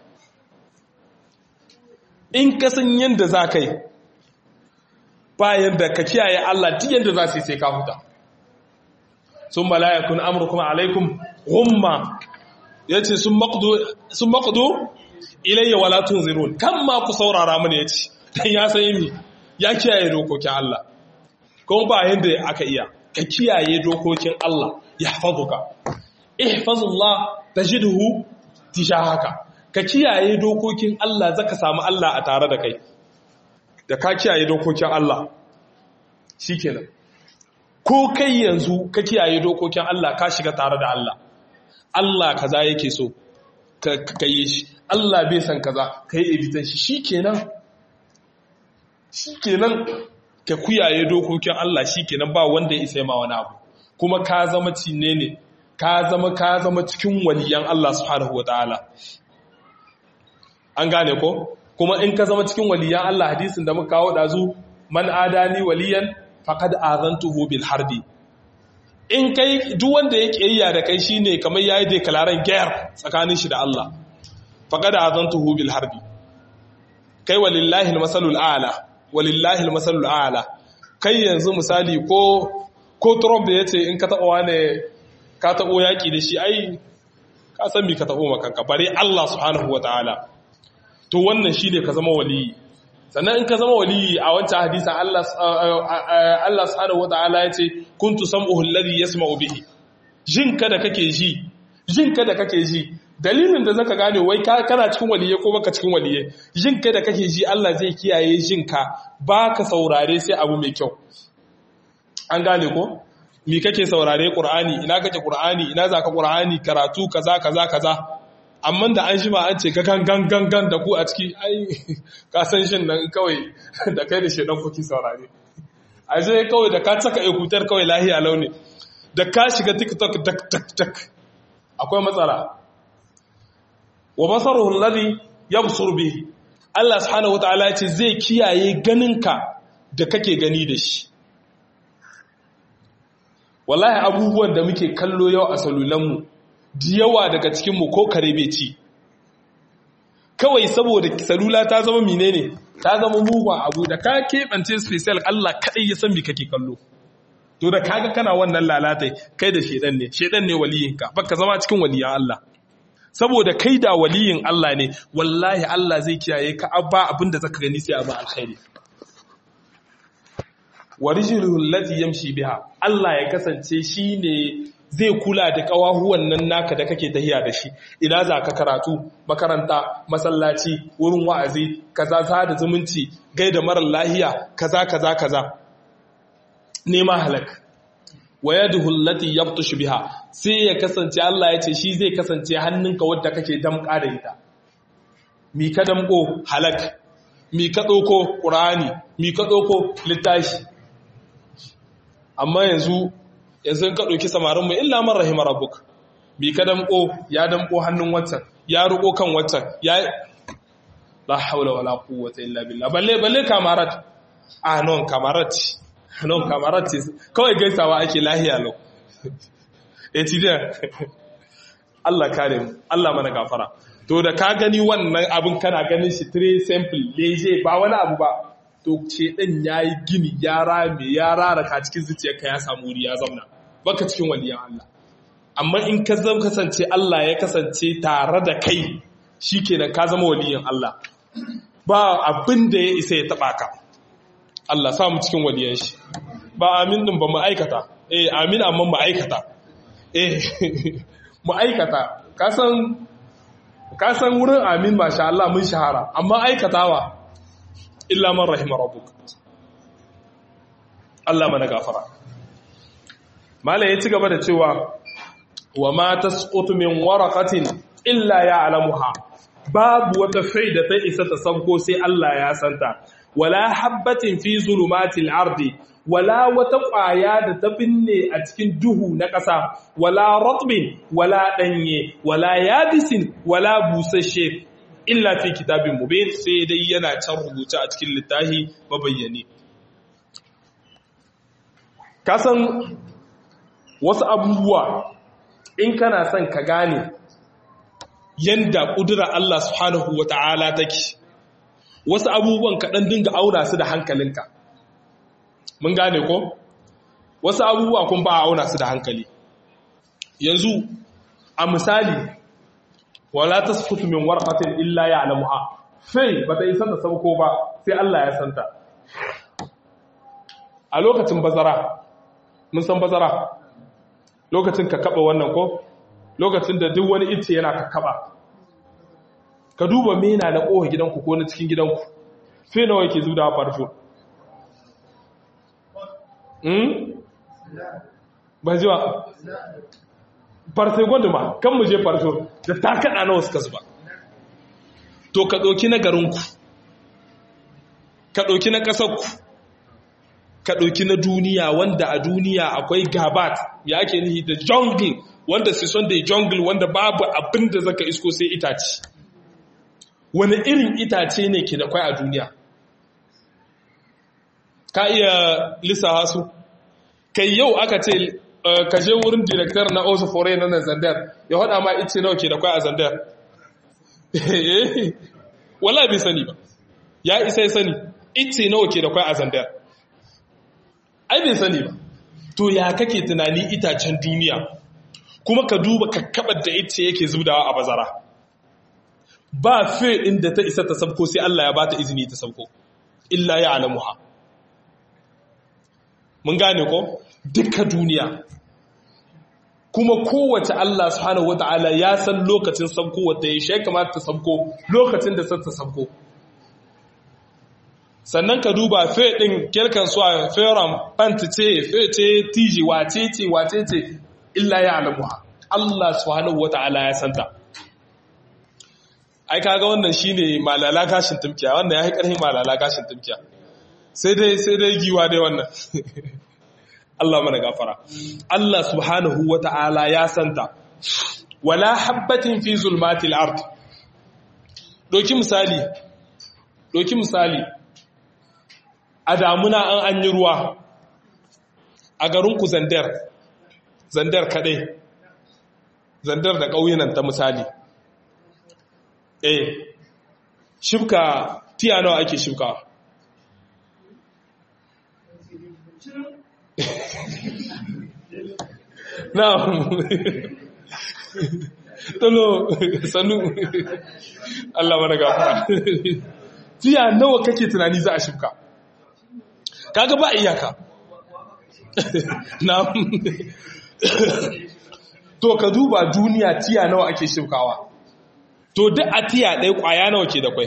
in ka san yadda za ka yi bayan da ka kiyaye Allah duk yadda za su yi sai ka huta sun malayakun amurkum alaikum gumma ya ce sun maƙudu ilayya wala tunzirun kan ma ku saurara mana ya ce don ya san yi ya kiyaye dokokin Allah kuma ba yadda aka iya ka kiyaye dokokin Allah ya hafazuka ihfazullah tajidhu tijahaka ka kiyaye dokokin Allah zaka samu Allah a tare da kai da ka kiyaye dokokin Allah shikenan ko kai yanzu ka kiyaye dokokin Allah ka shiga tare da Allah Allah kaza yake so ka yi shi Allah bai san kaza ka yi evitan shi shikenan shikenan ka kuyaye dokokin Allah shikenan ba wanda ya isa ma wani abu kuma ka zama cinne ne ka zama ka zama cikin waliyan Allah subhanahu wataala an gane ko kuma in ka zama cikin waliyan Allah hadisin da muka kawo dazu man adani waliyan faqad azantuhu bil harbi in kai duk wanda ya kiyaya da kai shine kamar yayi declaration guerre tsakanin shi da Allah faqad azantuhu bil harbi kai walillahi almasalul a'la walillahi almasalul a'la kai yanzu misali ko ko Trump da yace in ka taba wane ka tabo yaki da shi ai ka san me ka tabo makanka bare Allah subhanahu wataala to wannan shine ka zama waliyi sannan in ka zama waliyi a wancan hadisan Allah Allah subhanahu wataala yace kuntu sam'uhu alladhi yasma'u bihi jinka da kake ji jinka da kake ji dalilin da zaka gane wai kana cikin waliye ko baka cikin waliye jinka da kake ji Allah zai kiyaye jinka baka saurare sai abu mai kyau an gane ko mi kake saurare qur'ani ina kake qur'ani ina zaka qur'ani karatu kaza kaza kaza amma da an shima an ce ka kan gangan da ku a ciki ai ka san shin nan kawai da kai da shedan kuki saurare a je kawai da ka saka ekutar kawai lahiya launi da ka shiga tiktok tak tak tak akwai matsala wa basaruhu alladhi yabsur bihi Allah subhanahu wataala ya ce zai kiyaye ganinka da kake gani da shi wallahi abubuwan da muke kallo yau a salulanmu da yawa daga cikinmu ko kare bai ci kawai saboda salula ta zama menene ta zama mugun abu da ka keɓance special Allah kaɗai ya san me kake kallo to da kaga kana wannan lalatai kai da shedan ne shedan ne waliyinka baka zama cikin waliyan Allah saboda kai da waliyin Allah ne wallahi Allah zai kiyaye ka abba abinda zaka gani sai abu alkhairi wa rijluhu allati yamshi biha Allah ya kasance shine zai kula da kawahuwan nan naka da kake tahiya da shi ina za ka karatu makaranta masallaci wurin wa'azi kaza za da zumunci gaida marar lahiya kaza kaza kaza nema halak wa yaduhu allati yabtushu biha sai ya kasance Allah ya ce shi zai kasance hannunka wadda kake damƙa da ita mi ka damƙo halak mi ka ɗauko ƙur'ani mi ka ɗauko littashi amma yanzu yanzu ka ɗauki samarinmu illa man rahimar rabbuk bi ka damƙo ya damƙo hannun watan ya ruko kan watan ya la haula wala quwwata illa billah balle balle kamarat ah non kamarat non kamarat kawai gaisawa ake lahiya lau eh tidiya Allah kare mu Allah mana gafara to da ka gani wannan abin kana ganin shi très simple leje ba wani abu ba to ce ɗin ya yi gini ya rame ya raraka cikin zuciyarka ya samu wuri ya zauna baka cikin waliyan Allah amma in ka zama kasance Allah ya kasance tare da kai shi kenan ka zama waliyan Allah ba abin da ya isa ya taɓa ka Allah samu cikin waliyan shi ba amin din ba mu aikata eh amin amma mu aikata eh mu aikata ka san ka san wurin amin masha Allah mun shahara amma aikatawa illa man rahima rabbuk Allah mana gafara malai ya ci gaba da cewa wa ma tasqutu min waraqatin illa ya'lamuha babu wata faida ta isa ta sanko sai Allah ya santa wala habbatin fi zulumatil ardi wala wata ƙwaya da ta binne a cikin duhu na ƙasa wala ratbin wala ɗanye wala yabisin wala busasshe illa fi kitabin mubin sai dai yana can rubuce a cikin littafi mabayyane kasan wasu abubuwa in kana son ka gane yanda ƙudura Allah subhanahu wa ta'ala take wasu abubuwan kaɗan dinga auna su da hankalinka mun gane ko wasu abubuwa kun ba a auna su da hankali yanzu a misali wala tasfutu min warqatin illa ya'lamuha sai bata yi sanda sauko ba sai Allah ya santa a lokacin bazara mun san bazara lokacin ka kaba wannan ko lokacin da duk wani ice yana ka kaba ka duba mena na kowa gidanku ko na cikin gidanku sai nawa yake zuwa farfo ba ji ba farfe gwanduma kan mu je farfe da ta kaɗa na wasu kasu ba to ka ɗauki na garinku ka ɗauki na ƙasarku ka ɗauki na duniya wanda a duniya akwai gabat ya ake nihi da jungle wanda su son da jungle wanda babu abin da zaka isko sai itace wani irin itace ne ke da kwai a duniya ka iya lissawa su kai yau aka ce ka je wurin director na osu foray na zandar ya hada ma ice nawa ke da kwai a zandar wala bai sani ba ya isa ya sani ice nawa ke da kwai a zandar ai bai sani ba to ya kake tunani itacen duniya kuma ka duba kakkabar da ice yake zubdawa a bazara ba fe inda ta isa ta sabko sai Allah ya bata izini ta sabko illa ya alamuha mun gane ko duka duniya kuma kowace Allah subhanahu wata'ala ya san lokacin sabko wata ya shi kamata ta sabko lokacin da ta sabko sannan ka duba fe din kirkan su a feram panti ce fe ce tiji wace ce wace ce illa ya alamuha Allah subhanahu wata'ala ya santa ai kaga wannan shine malala gashin tumkiya wannan ya yi karhin malala gashin tumkiya sai dai sai dai giwa dai wannan Allah mana gafara Allah subhanahu wata'ala ya santa wala habbatin fi zulmatil ard doki misali doki misali a damuna an an yi ruwa a garin ku zandar zandar kadai zandar da ƙauyenan ta misali eh shibka tiya nawa ake shibka na'am tolo sanu Allah mana gafara tiya nawa kake tunani za a shibka kaga ba iyaka na'am to ka duba duniya tiya nawa ake shibkawa to duk a tiya ɗaya ƙwaya nawa ke da kwai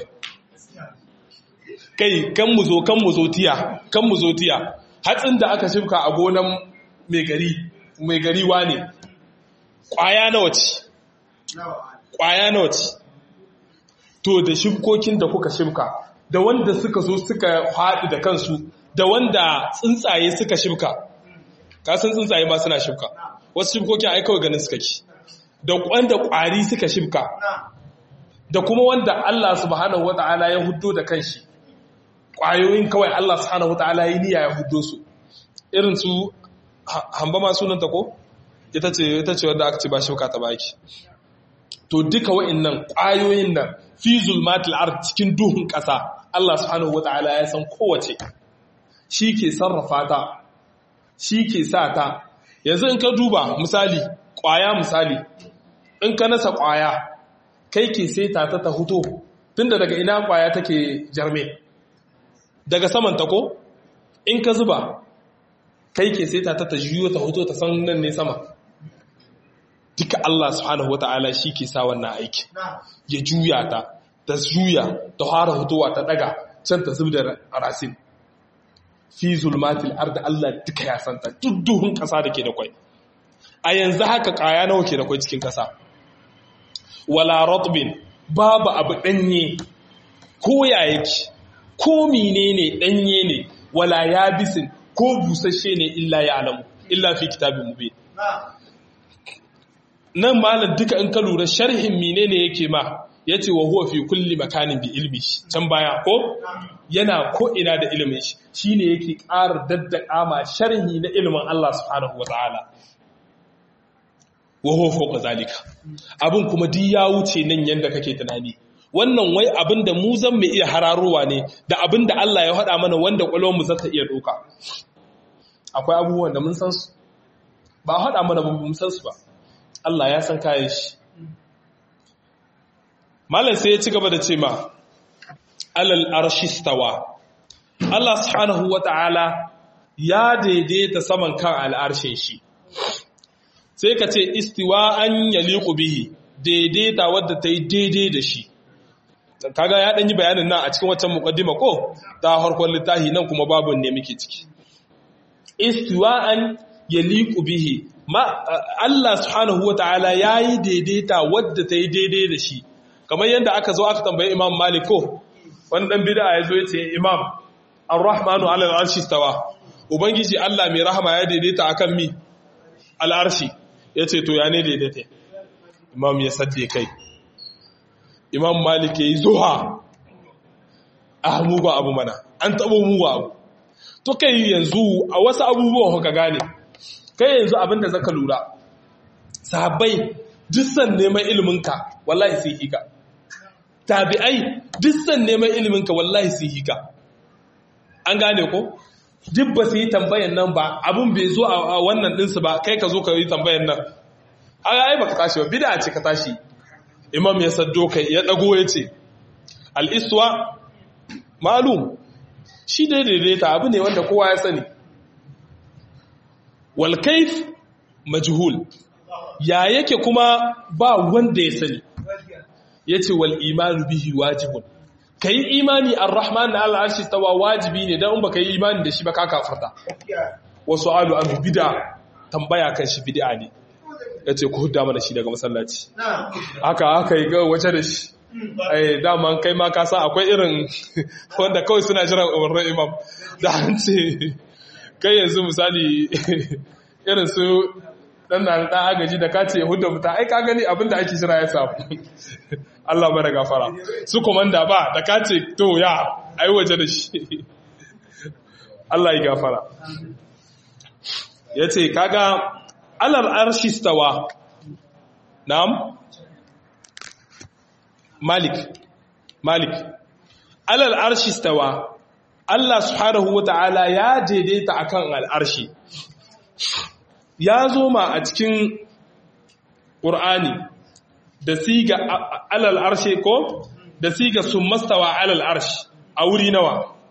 kai kan mu zo kan mu zo tiya kan mu zo tiya hatsin da aka shifka a gonan mai gari mai gari wane ƙwaya nawa ce ƙwaya nawa ce to da shifkokin da kuka shifka da wanda suka zo suka haɗu da kansu da wanda tsuntsaye suka shifka kasan tsuntsaye ma suna shifka wasu shifkokin ai kawai ganin suka ki da wanda ƙwari suka shifka da kuma wanda Allah subhanahu wata'ala ya huddo da kanshi ƙwayoyin kawai Allah subhanahu wata'ala ya niyya ya huddo su irin su hamba ma sunanta ko ita ce ita ce wanda aka ce ba shauka ta baki to duka wa'annan ƙwayoyin nan fi zulmatil ard cikin duhun ƙasa Allah subhanahu wata'ala ya san kowace shi ke sarrafa ta shi ke sa ta yanzu in ka duba misali ƙwaya misali in ka nasa ƙwaya kai ke seta ta ta huto tunda daga ina ƙwaya take jarme daga saman ta ko in ka zuba kai ke seta ta ta juyo ta huto ta san nan ne sama duka Allah subhanahu wata'ala shi ke sa wannan aiki ya juya ta ta juya ta fara hutowa ta daga can ta zub da rasin fi zulmatil arda Allah duka ya santa duk duhun kasa da ke da kwai a yanzu haka kaya nawa ke da kwai cikin kasa wala ratbin babu abu danye ko ya yake ko menene danye ne wala yabisin ko busasshe ne illa ya alamu illa fi kitabin mubin nan malam duka in ka lura sharhin menene yake ma yace wa huwa fi kulli makanin bi ilmi can baya ko yana ko ina da ilimin shi shine yake ƙara daddaka ma sharhi na ilimin Allah subhanahu wataala wa huwa fawqa zalika abin kuma duk ya wuce nan yanda kake tunani wannan wai abin da mu zan mu iya hararowa ne da abin da Allah ya haɗa mana wanda mu za ta iya ɗauka akwai abubuwan da mun san su ba haɗa mana ba mun san su ba Allah ya san kayan shi malam sai ya ci gaba da ce ma alal arshistawa Allah subhanahu wata'ala ya daidaita saman kan al'arshin shi sai ka ce istiwa an yaliqu bihi daidaita wadda ta yi daidai da shi kaga ya ɗan yi bayanin nan a cikin waccan muqaddima ko ta harkon littafi nan kuma babu ne muke ciki istiwa an yaliqu bihi ma Allah subhanahu wataala yayi daidaita wadda ta yi daidai da shi kamar yadda aka zo aka tambaye Imam Malik ko wani dan bid'a ya zo yace Imam Ar-Rahmanu 'ala al-'arshi istawa ubangiji Allah mai rahama ya daidaita akan mi al-arshi yace to ya ne daidaita Imam ya sadde kai Imam Malik yayi zuha ah mugu abu mana an tabo mugu abu to kai yanzu a wasu abubuwan ka gane kai yanzu abinda zaka lura sahabbai dissan neman iliminka wallahi sai hika tabi'ai dissan neman iliminka wallahi sai hika an gane ko duk ba su yi tambayan nan ba abin bai zo a wannan ɗinsu ba kai ka zo ka yi tambayan nan ai ba ka tashi ba bida ce ka tashi imam ya saddo kai ya ɗago ya ce al'iswa malum shi daidaita abu ne wanda kowa ya sani walkaif majhul ya yake kuma ba wanda ya sani ya ce wal imanu bihi wajibun ka yi imani ar-rahman na al'arshi tawa wajibi ne don ba ka yi imani da shi ba ka kafarta wasu alu an bida tambaya kan shi bida ne ya ce ku huda mana shi daga masallaci haka haka yi ga wace da shi ai daman kai ma ka san akwai irin wanda kawai suna jiran umarnin imam da an ce kai yanzu misali irin su dan na dan agaji da kace hudda muta ai ka gani abinda ake jira ya samu Allah bara gafara su komanda ba da kace to ya ai waje da shi Allah ya gafara yace kaga alal arshi stawa na'am malik malik alal arshi stawa Allah subhanahu wata'ala ya daidaita akan al'arshi ya zo ma a cikin ƙur'ani da siga alal arshe ko da siga sun mastawa alal arshi a wuri nawa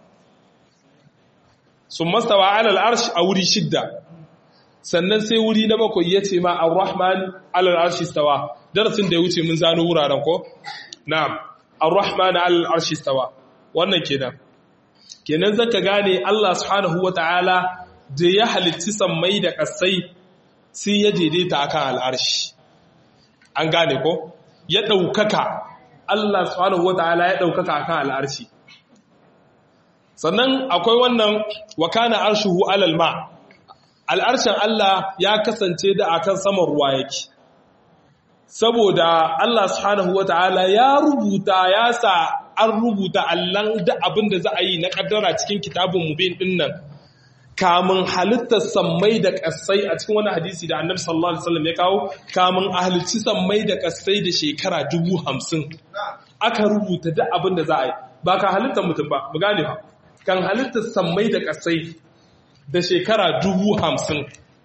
sun mastawa alal arshi a wuri shidda sannan sai wuri na bakwai ya ce ma ar-rahman alal arshi stawa darasin da ya wuce mun zano wuraren ko na'am ar-rahman alal arshi stawa wannan kenan kenan zaka gane Allah subhanahu wata'ala da ya halitti sammai da ƙasai sai ya daidaita akan al'arshi an gane ko ya ɗaukaka Allah subhanahu wata'ala ya ɗaukaka akan al'arshi sannan akwai wannan wakana arshuhu alal ma al'arshin Allah ya kasance da akan saman ruwa yake saboda Allah subhanahu wata'ala ya rubuta ya sa an rubuta allan da abin da za a yi na kaddara cikin kitabun mubin din nan kamun halittar sammai da kasai a cikin wani hadisi da annabi sallallahu alaihi wasallam ya kawo kamun ahalici sammai da kasai da shekara dubu hamsin aka rubuta duk abin da za a yi ba ka halittar mutum ba mu gane ba kan halittar sammai da kasai da shekara dubu hamsin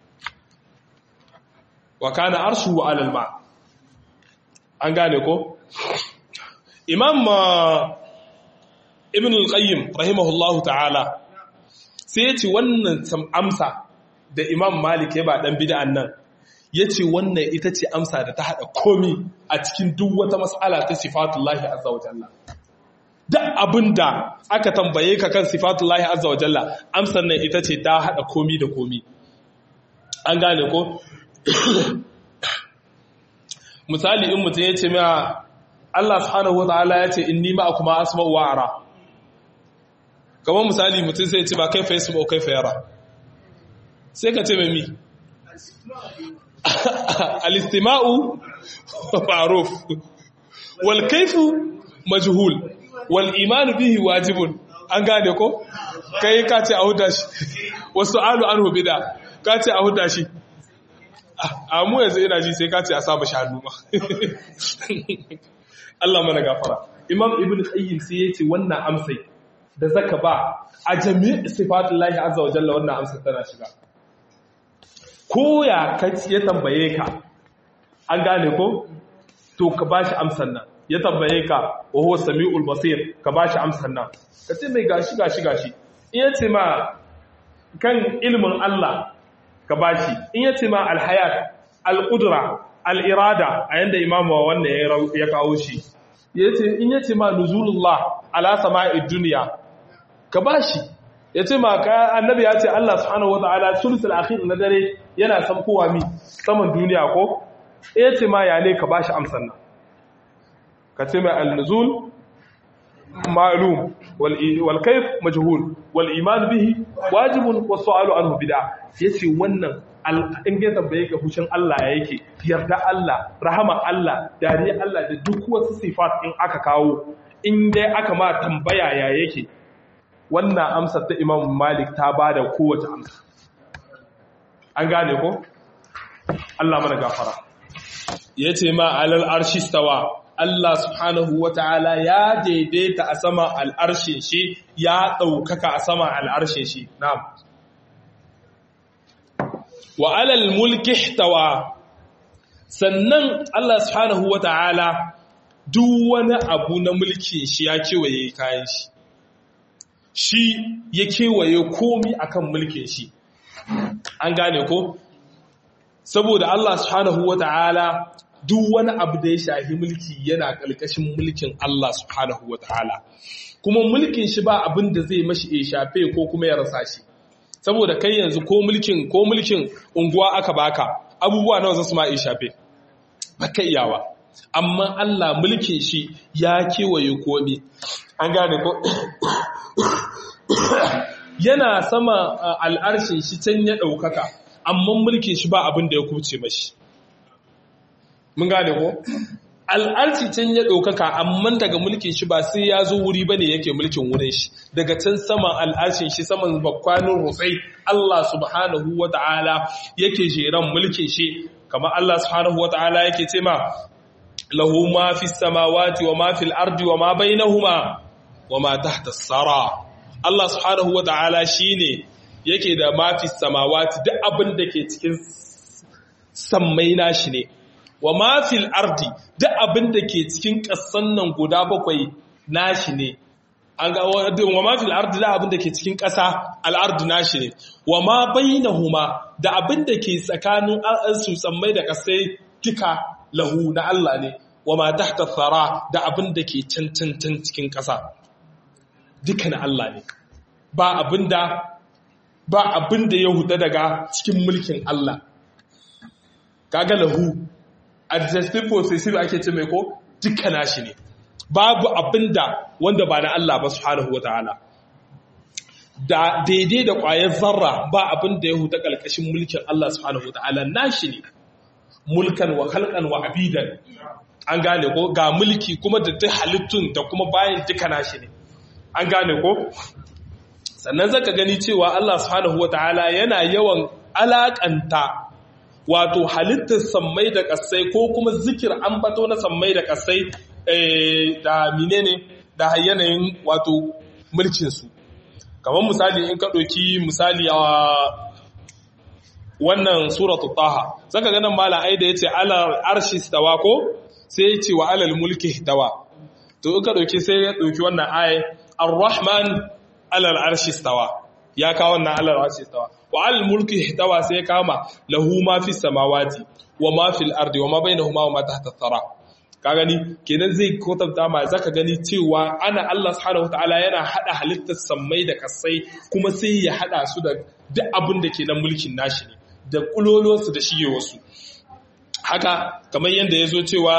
wa kana arshu wa alal ma an gane ko imam ibn al-qayyim rahimahullahu ta'ala sai ya ce wannan amsa da imam malik ya ba dan bid'an nan ya ce wannan ita ce amsa da ta haɗa komi a cikin duk wata matsala ta sifatullahi azza wa jalla duk abin da aka tambaye ka kan sifatullahi azza wa jalla amsar nan ita ce ta haɗa komi da komi an gane ko misali in mutum ya ce ma Allah subhanahu wa ta'ala ya ce inni ma kuma asma'u wa ara kamar misali mutum sai ce ba kai fa yasu ba kai fa yara sai ka ce mai mi al-istima'u ma'ruf wal kayfu majhul wal iman bihi wajibun an gane ko kai ka ce a huda shi wasu alu anhu bida ka ce a huda shi a mu yanzu ina ji sai ka ce a saba shanu ma Allah mana gafara imam ibn qayyim sai yace wannan amsai da zaka ba a jami'in sifatullahi azza wa jalla wannan amsar tana shiga ko ya ya tambaye ka an gane ko to ka bashi amsar nan ya tambaye ka wa huwa samiul basir ka bashi amsar nan ka ce mai gashi gashi gashi in yace ma kan ilmin Allah ka bashi in yace ma alhayat alqudra al'irada a yadda imamu wannan ya kawo shi in yace ma nuzulullah ala sama'id duniya ka ba shi ya ce ma ka annabi ya ce Allah subhanahu wata'ala sulusul akhir na dare yana samkowa mi saman duniya ko ya ce ma ya ne ka ba shi amsan nan ka ce mai al-nuzul ma'lum wal kayf majhul wal iman bihi wajibun was su'alu anhu bid'a yace wannan in ya tambaye ka hushin Allah ya yake yarda Allah rahama Allah dariya Allah da duk wasu sifat in aka kawo in dai aka ma tambaya ya yake wannan amsar ta Imam Malik ta bada kowace amsa an gane ko Allah mana gafara yace ma alal arshi stawa Allah subhanahu wata'ala ya daidaita a sama al'arshin shi ya ɗaukaka a sama al'arshin shi na'am wa alal mulki ihtawa sannan Allah subhanahu wata'ala duk wani abu na mulkin shi ya kewaye kayan shi shi ya kewaye komi akan mulkin shi an gane ko saboda Allah subhanahu wata'ala duk wani abu da ya shafi mulki yana ƙarƙashin mulkin Allah subhanahu wata'ala kuma mulkin shi ba abin da zai mashi ya shafe ko kuma ya rasa shi saboda kai yanzu ko mulkin ko mulkin unguwa aka baka abubuwa nawa zasu ma iya shafe baka iyawa amma Allah mulkin shi ya kewaye komai an gane ko yana sama al'arshin shi can ya daukaka amma mulkin shi ba abin da ya kuce mashi mun gane ko al'arci can ya ɗaukaka amma daga mulkin shi ba sai ya zo wuri ba ne yake mulkin wurin shi daga can saman al'arcin shi saman bakwanin rutsai Allah subhanahu wa ta'ala yake jeran mulkin shi kamar Allah subhanahu wa ta'ala yake ce ma lahu ma fi samawati wa ma fil ardi wa ma bainahuma wa ma tahta sara Allah subhanahu wa ta'ala shine yake da ma fi samawati duk abin da ke cikin sammai nashi ne wa mafil ardi duk abin da ke cikin ƙasan nan guda bakwai nashi ne an ga wa mafil ardi da abin da ke cikin ƙasa al'ardu nashi ne wa ma bainahuma da abin da ke tsakanin su tsammai da ƙasai duka lahu na Allah ne wa ma tahta thara da abin da ke cancancan cikin ƙasa duka na Allah ne ba abin da ba abin da ya huda daga cikin mulkin Allah kaga lahu adjective possessive ake ce mai ko duka nashi ne babu abinda wanda ba na Allah ba subhanahu wataala da daidai da ƙwayar zarra ba abinda ya huta ƙalƙashin mulkin Allah subhanahu wataala nashi ne mulkan wa khalqan wa abidan an gane ko ga mulki kuma da duk halittun da kuma bayan duka nashi ne an gane ko sannan zaka gani cewa Allah subhanahu wataala yana yawan alakanta wato halittar sammai da kasai ko kuma zikir ambato na sammai da kasai da menene da yanayin wato mulkin su kamar misali in ka ɗauki misali a wannan suratu taha zaka ganin malam ai da yace alal arshi stawa ko sai yace wa alal mulki tawa to in ka dauki sai ya dauki wannan aya ar-rahman alal arshi stawa ya kawo wannan alal arshi stawa wa alal mulki tawa sai ya kama lahu ma fi samawati wa ma fil ardi wa ma bainahuma wa ma tahta thara ka gani kenan zai kwatanta ma zaka gani cewa ana Allah subhanahu wataala yana hada halittar sammai da kasai kuma sai ya hada su da duk abin da ke nan mulkin nashi ne da kulolosu da shige wasu haka kamar yadda ya zo cewa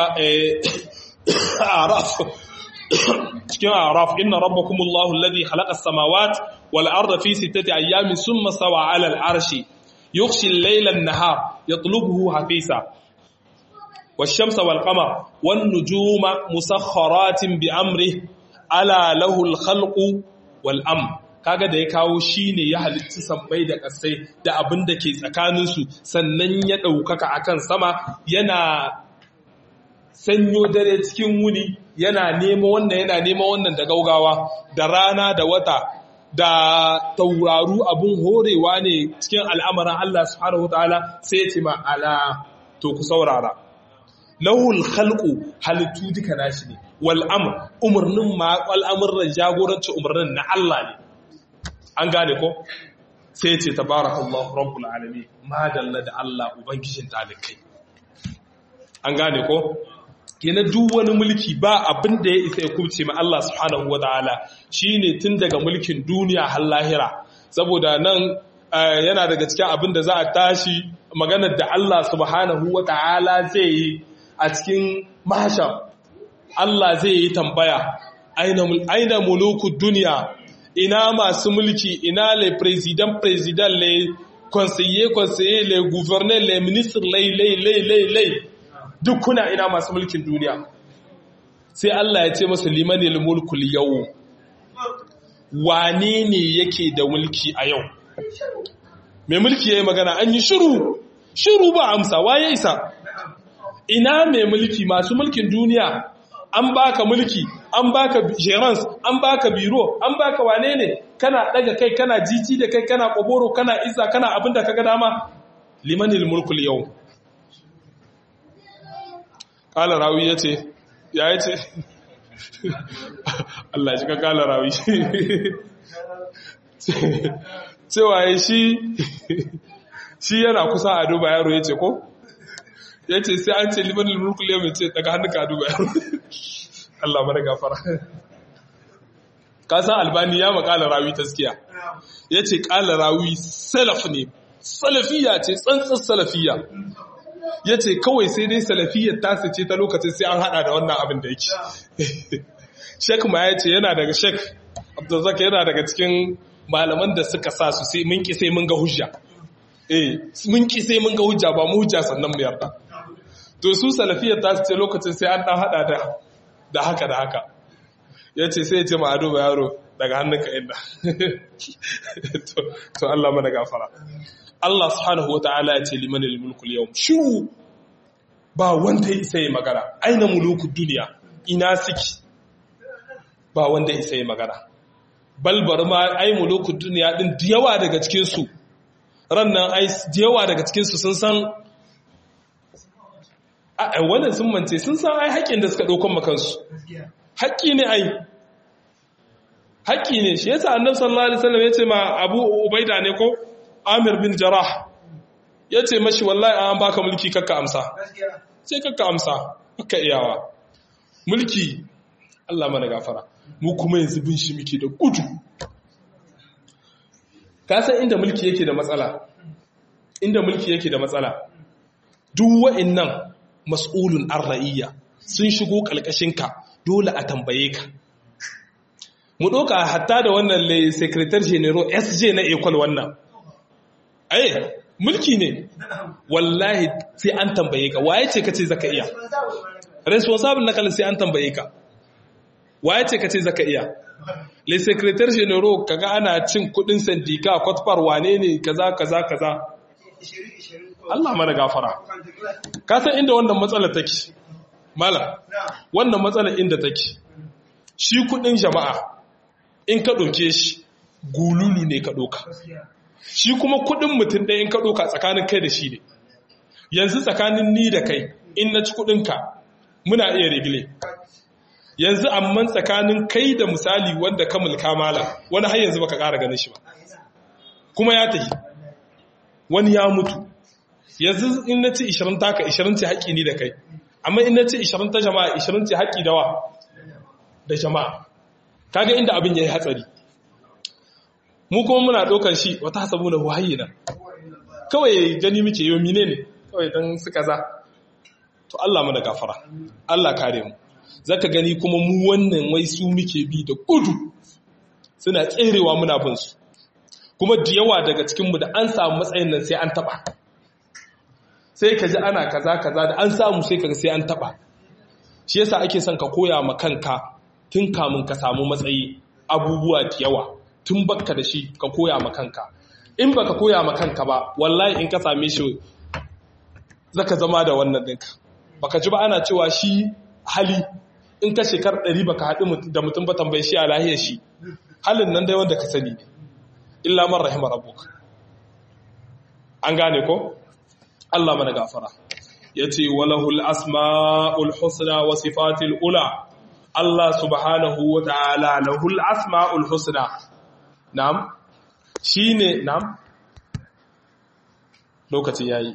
araf cikin araf inna rabbakumullahu alladhi khalaqa as-samawati wal arda fi sittati ayyamin thumma stawa 'ala al-arshi yughshi al-layla an-nahar yatlubuhu hafisa wash-shamsa wal-qamara wan-nujuma musakhkharatin bi amrihi ala lahu al-khalqu wal-amr kaga da ya kawo shi ne ya halitta sammai da ƙasai da abin da ke tsakaninsu sannan ya ɗaukaka a kan sama yana sanyo dare cikin wuni yana nema wannan yana nema wannan da gaugawa da rana da wata da tauraru abin horewa ne cikin al'amarin Allah subhanahu wataala sai ce ma ala to ku saurara lahul khalqu halittu duka nashi ne wal amr umarnin ma al'amuran jagorancin umarnin na Allah ne an gane ko sai ce tabarakallahu rabbul alamin madalla da Allah ubangijin talikai an gane ko kenan duk wani mulki ba abin da ya isa ya kubce ma Allah subhanahu wataala shine tun daga mulkin duniya har lahira saboda nan yana daga cikin abin da za a tashi maganar da Allah subhanahu wataala zai yi a cikin masha Allah zai yi tambaya aina muluku duniya ina masu mulki ina le president president le conseiller conseiller le gouverneur le ministre le le le le le duk kuna ina masu mulkin duniya sai Allah ya ce masa liman mulku yau wane ne yake da mulki a yau mai mulki yayi magana an yi shiru shiru ba amsa waye isa ina mai mulki masu mulkin duniya an baka mulki an baka gerance an baka biro an baka wane ne kana daga kai kana jiji da kai kana koboro kana isa kana abin da kaga dama limanil mulkul yau kala rawi yace ya yace Allah shi ka kala rawi cewa shi shi yana kusa a duba yaro yace ko yace sai an ce limanil mulkul yau yace daga hannunka a duba yaro Allah mana gafara kasan albani ya makala rawi taskiya ya ce kala rawi salaf ne salafiya ce tsantsan salafiya ya ce kawai sai dai salafiyar tasa ce ta lokacin sai an hada da wannan abin da yake shek ma ya ce yana daga shek abdulzaka yana daga cikin malaman da suka sa su sai mun ki sai mun ga hujja eh mun ki sai mun ga hujja ba mu hujja sannan mu yarda to su salafiyar tasu ce lokacin sai an dan hada da da haka da haka ya ce sai ya ce ma'adu ba yaro daga hannunka inda to Allah mana gafara Allah subhanahu wata'ala ya ce liman mulkul yau shiru ba wanda isa yi magana aina muluku duniya ina siki ba wanda isa yi magana balbar ma ai muluku duniya din da yawa daga cikinsu rannan ai da yawa daga cikinsu sun san a wannan sun mance sun san ai haƙƙin da suka ɗaukan makansu haƙƙi ne ai haƙƙi ne shi yasa annabi sallallahu alaihi wasallam yace ma Abu Ubaida ne ko Amir bin Jarrah yace mashi wallahi an baka mulki kakka amsa sai kakka amsa kakka iyawa mulki Allah mana gafara mu kuma yanzu bin shi muke da gudu ka san inda mulki yake da matsala inda mulki yake da matsala duk wa'annan mas'ulun an ra'iyya sun shigo ƙalƙashinka dole a tambaye ka mu ɗauka hatta da wannan le secretary general sj na ekol wannan ai mulki ne wallahi sai an tambaye ka waye ce ka ce zaka iya responsible na kalin sai an tambaye ka waye ce ka ce zaka iya le secretary general kaga ana cin kudin sandika kwatfar wane ne kaza kaza kaza Allah mana gafara ka san inda wannan matsalar take malam wannan matsalar inda take shi kudin jama'a in ka doke shi gululu ne ka doka shi kuma kudin mutum ɗaya in ka doka tsakanin kai da shi ne yanzu tsakanin ni da kai in na ci kudinka muna iya rigile yanzu amman tsakanin kai da misali wanda ka mulka mala wani har yanzu baka ƙara ganin shi ba kuma ya tafi wani ya mutu yanzu in na ci 20 taka 20 ce haƙƙi ni da kai amma in na ci 20 ta jama'a 20 ce haƙƙi dawa da jama'a kaga inda abin yayi hatsari mu kuma muna ɗaukar shi wata hasabu na wahayina kawai gani muke yau mine ne kawai don su kaza to Allah mana gafara Allah kare mu zaka gani kuma mu wannan wai su muke bi da gudu suna tserewa muna bin su kuma da yawa daga cikin mu da an samu matsayin nan sai an taba sai ka ji ana kaza kaza da an samu sai kaga sai an taba shi yasa ake son ka koya ma kanka tun kamun ka samu matsayi abubuwa da yawa tun bakka da shi ka koya ma kanka in baka koya ma kanka ba wallahi in ka same shi zaka zama da wannan ɗinka baka ji ba ana cewa shi hali in ka shekar ɗari baka haɗu da mutum ba tambayi shi a lahiyar shi halin nan dai wanda ka sani ne illa man rahima rabbuka an gane ko Allah mana gafara yace walahul asmaul husna wa sifatil ula Allah subhanahu wa ta'ala lahul asmaul husna na'am shine na'am lokaci yayi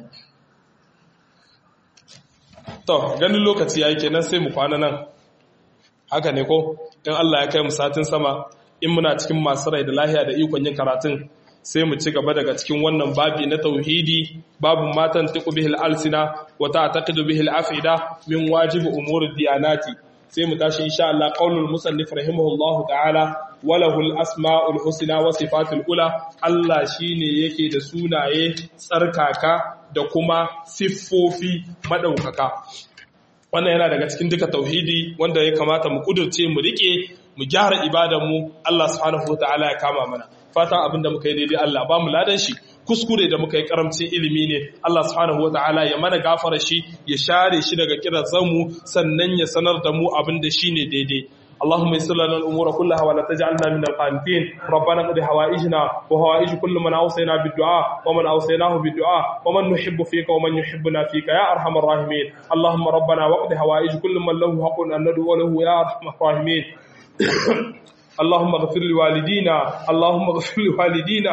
to ganin lokaci yayi kenan sai mu kwana nan haka ne ko in Allah ya kai mu satin sama in muna cikin masu rai da lahiya da ikon yin karatun sai mu ci gaba daga cikin wannan babi na tauhidi babun matan tiku bihil alsina wa ta'taqidu bihil afida min wajibi umuri diyanati sai mu tashi insha Allah qaulul musannif rahimahullahu ta'ala walahul asma'ul husna wa sifatul ula Allah shine yake da sunaye tsarkaka da kuma siffofi madaukaka wannan yana daga cikin duka tauhidi wanda ya kamata mu kudurce mu rike mu gyara ibadanmu Allah subhanahu wataala ya kama mana fatan abin da muka yi daidai Allah ba mu ladan shi kuskure da muka yi karamcin ilimi ne Allah subhanahu wataala ya mana gafara shi ya share shi daga kirazan mu sannan ya sanar da mu abin da shine daidai اللهم يسر لنا الامور كلها ولا تجعلنا من القانتين ربنا قد حوائجنا وحوائج كل من اوصينا بالدعاء ومن اوصيناه بالدعاء ومن نحب فيك ومن يحبنا فيك يا ارحم الراحمين اللهم ربنا وقد حوائج كل من له حق ان ندعو له يا ارحم الراحمين اللهم اغفر لوالدينا اللهم اغفر لوالدينا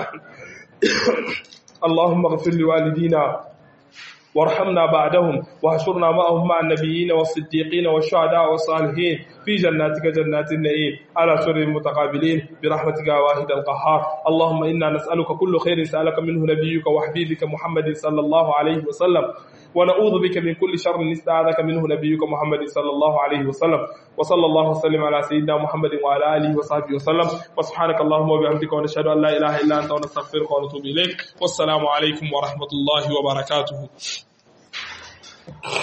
اللهم اغفر لوالدينا وارحمنا بعدهم واحشرنا معهم مع النبيين والصديقين والشهداء والصالحين في جناتك جنات النعيم على سر متقابلين برحمتك يا واحد القهار اللهم انا نسالك كل خير سالك منه نبيك وحبيبك محمد صلى الله عليه وسلم ونعوذ بك من كل شر استعاذك منه نبيك محمد صلى الله عليه وسلم وصلى الله وسلم على سيدنا محمد وعلى اله وصحبه وسلم وسبحانك اللهم وبحمدك ونشهد ان لا اله الا انت ونستغفرك ونتوب اليك والسلام عليكم ورحمه الله وبركاته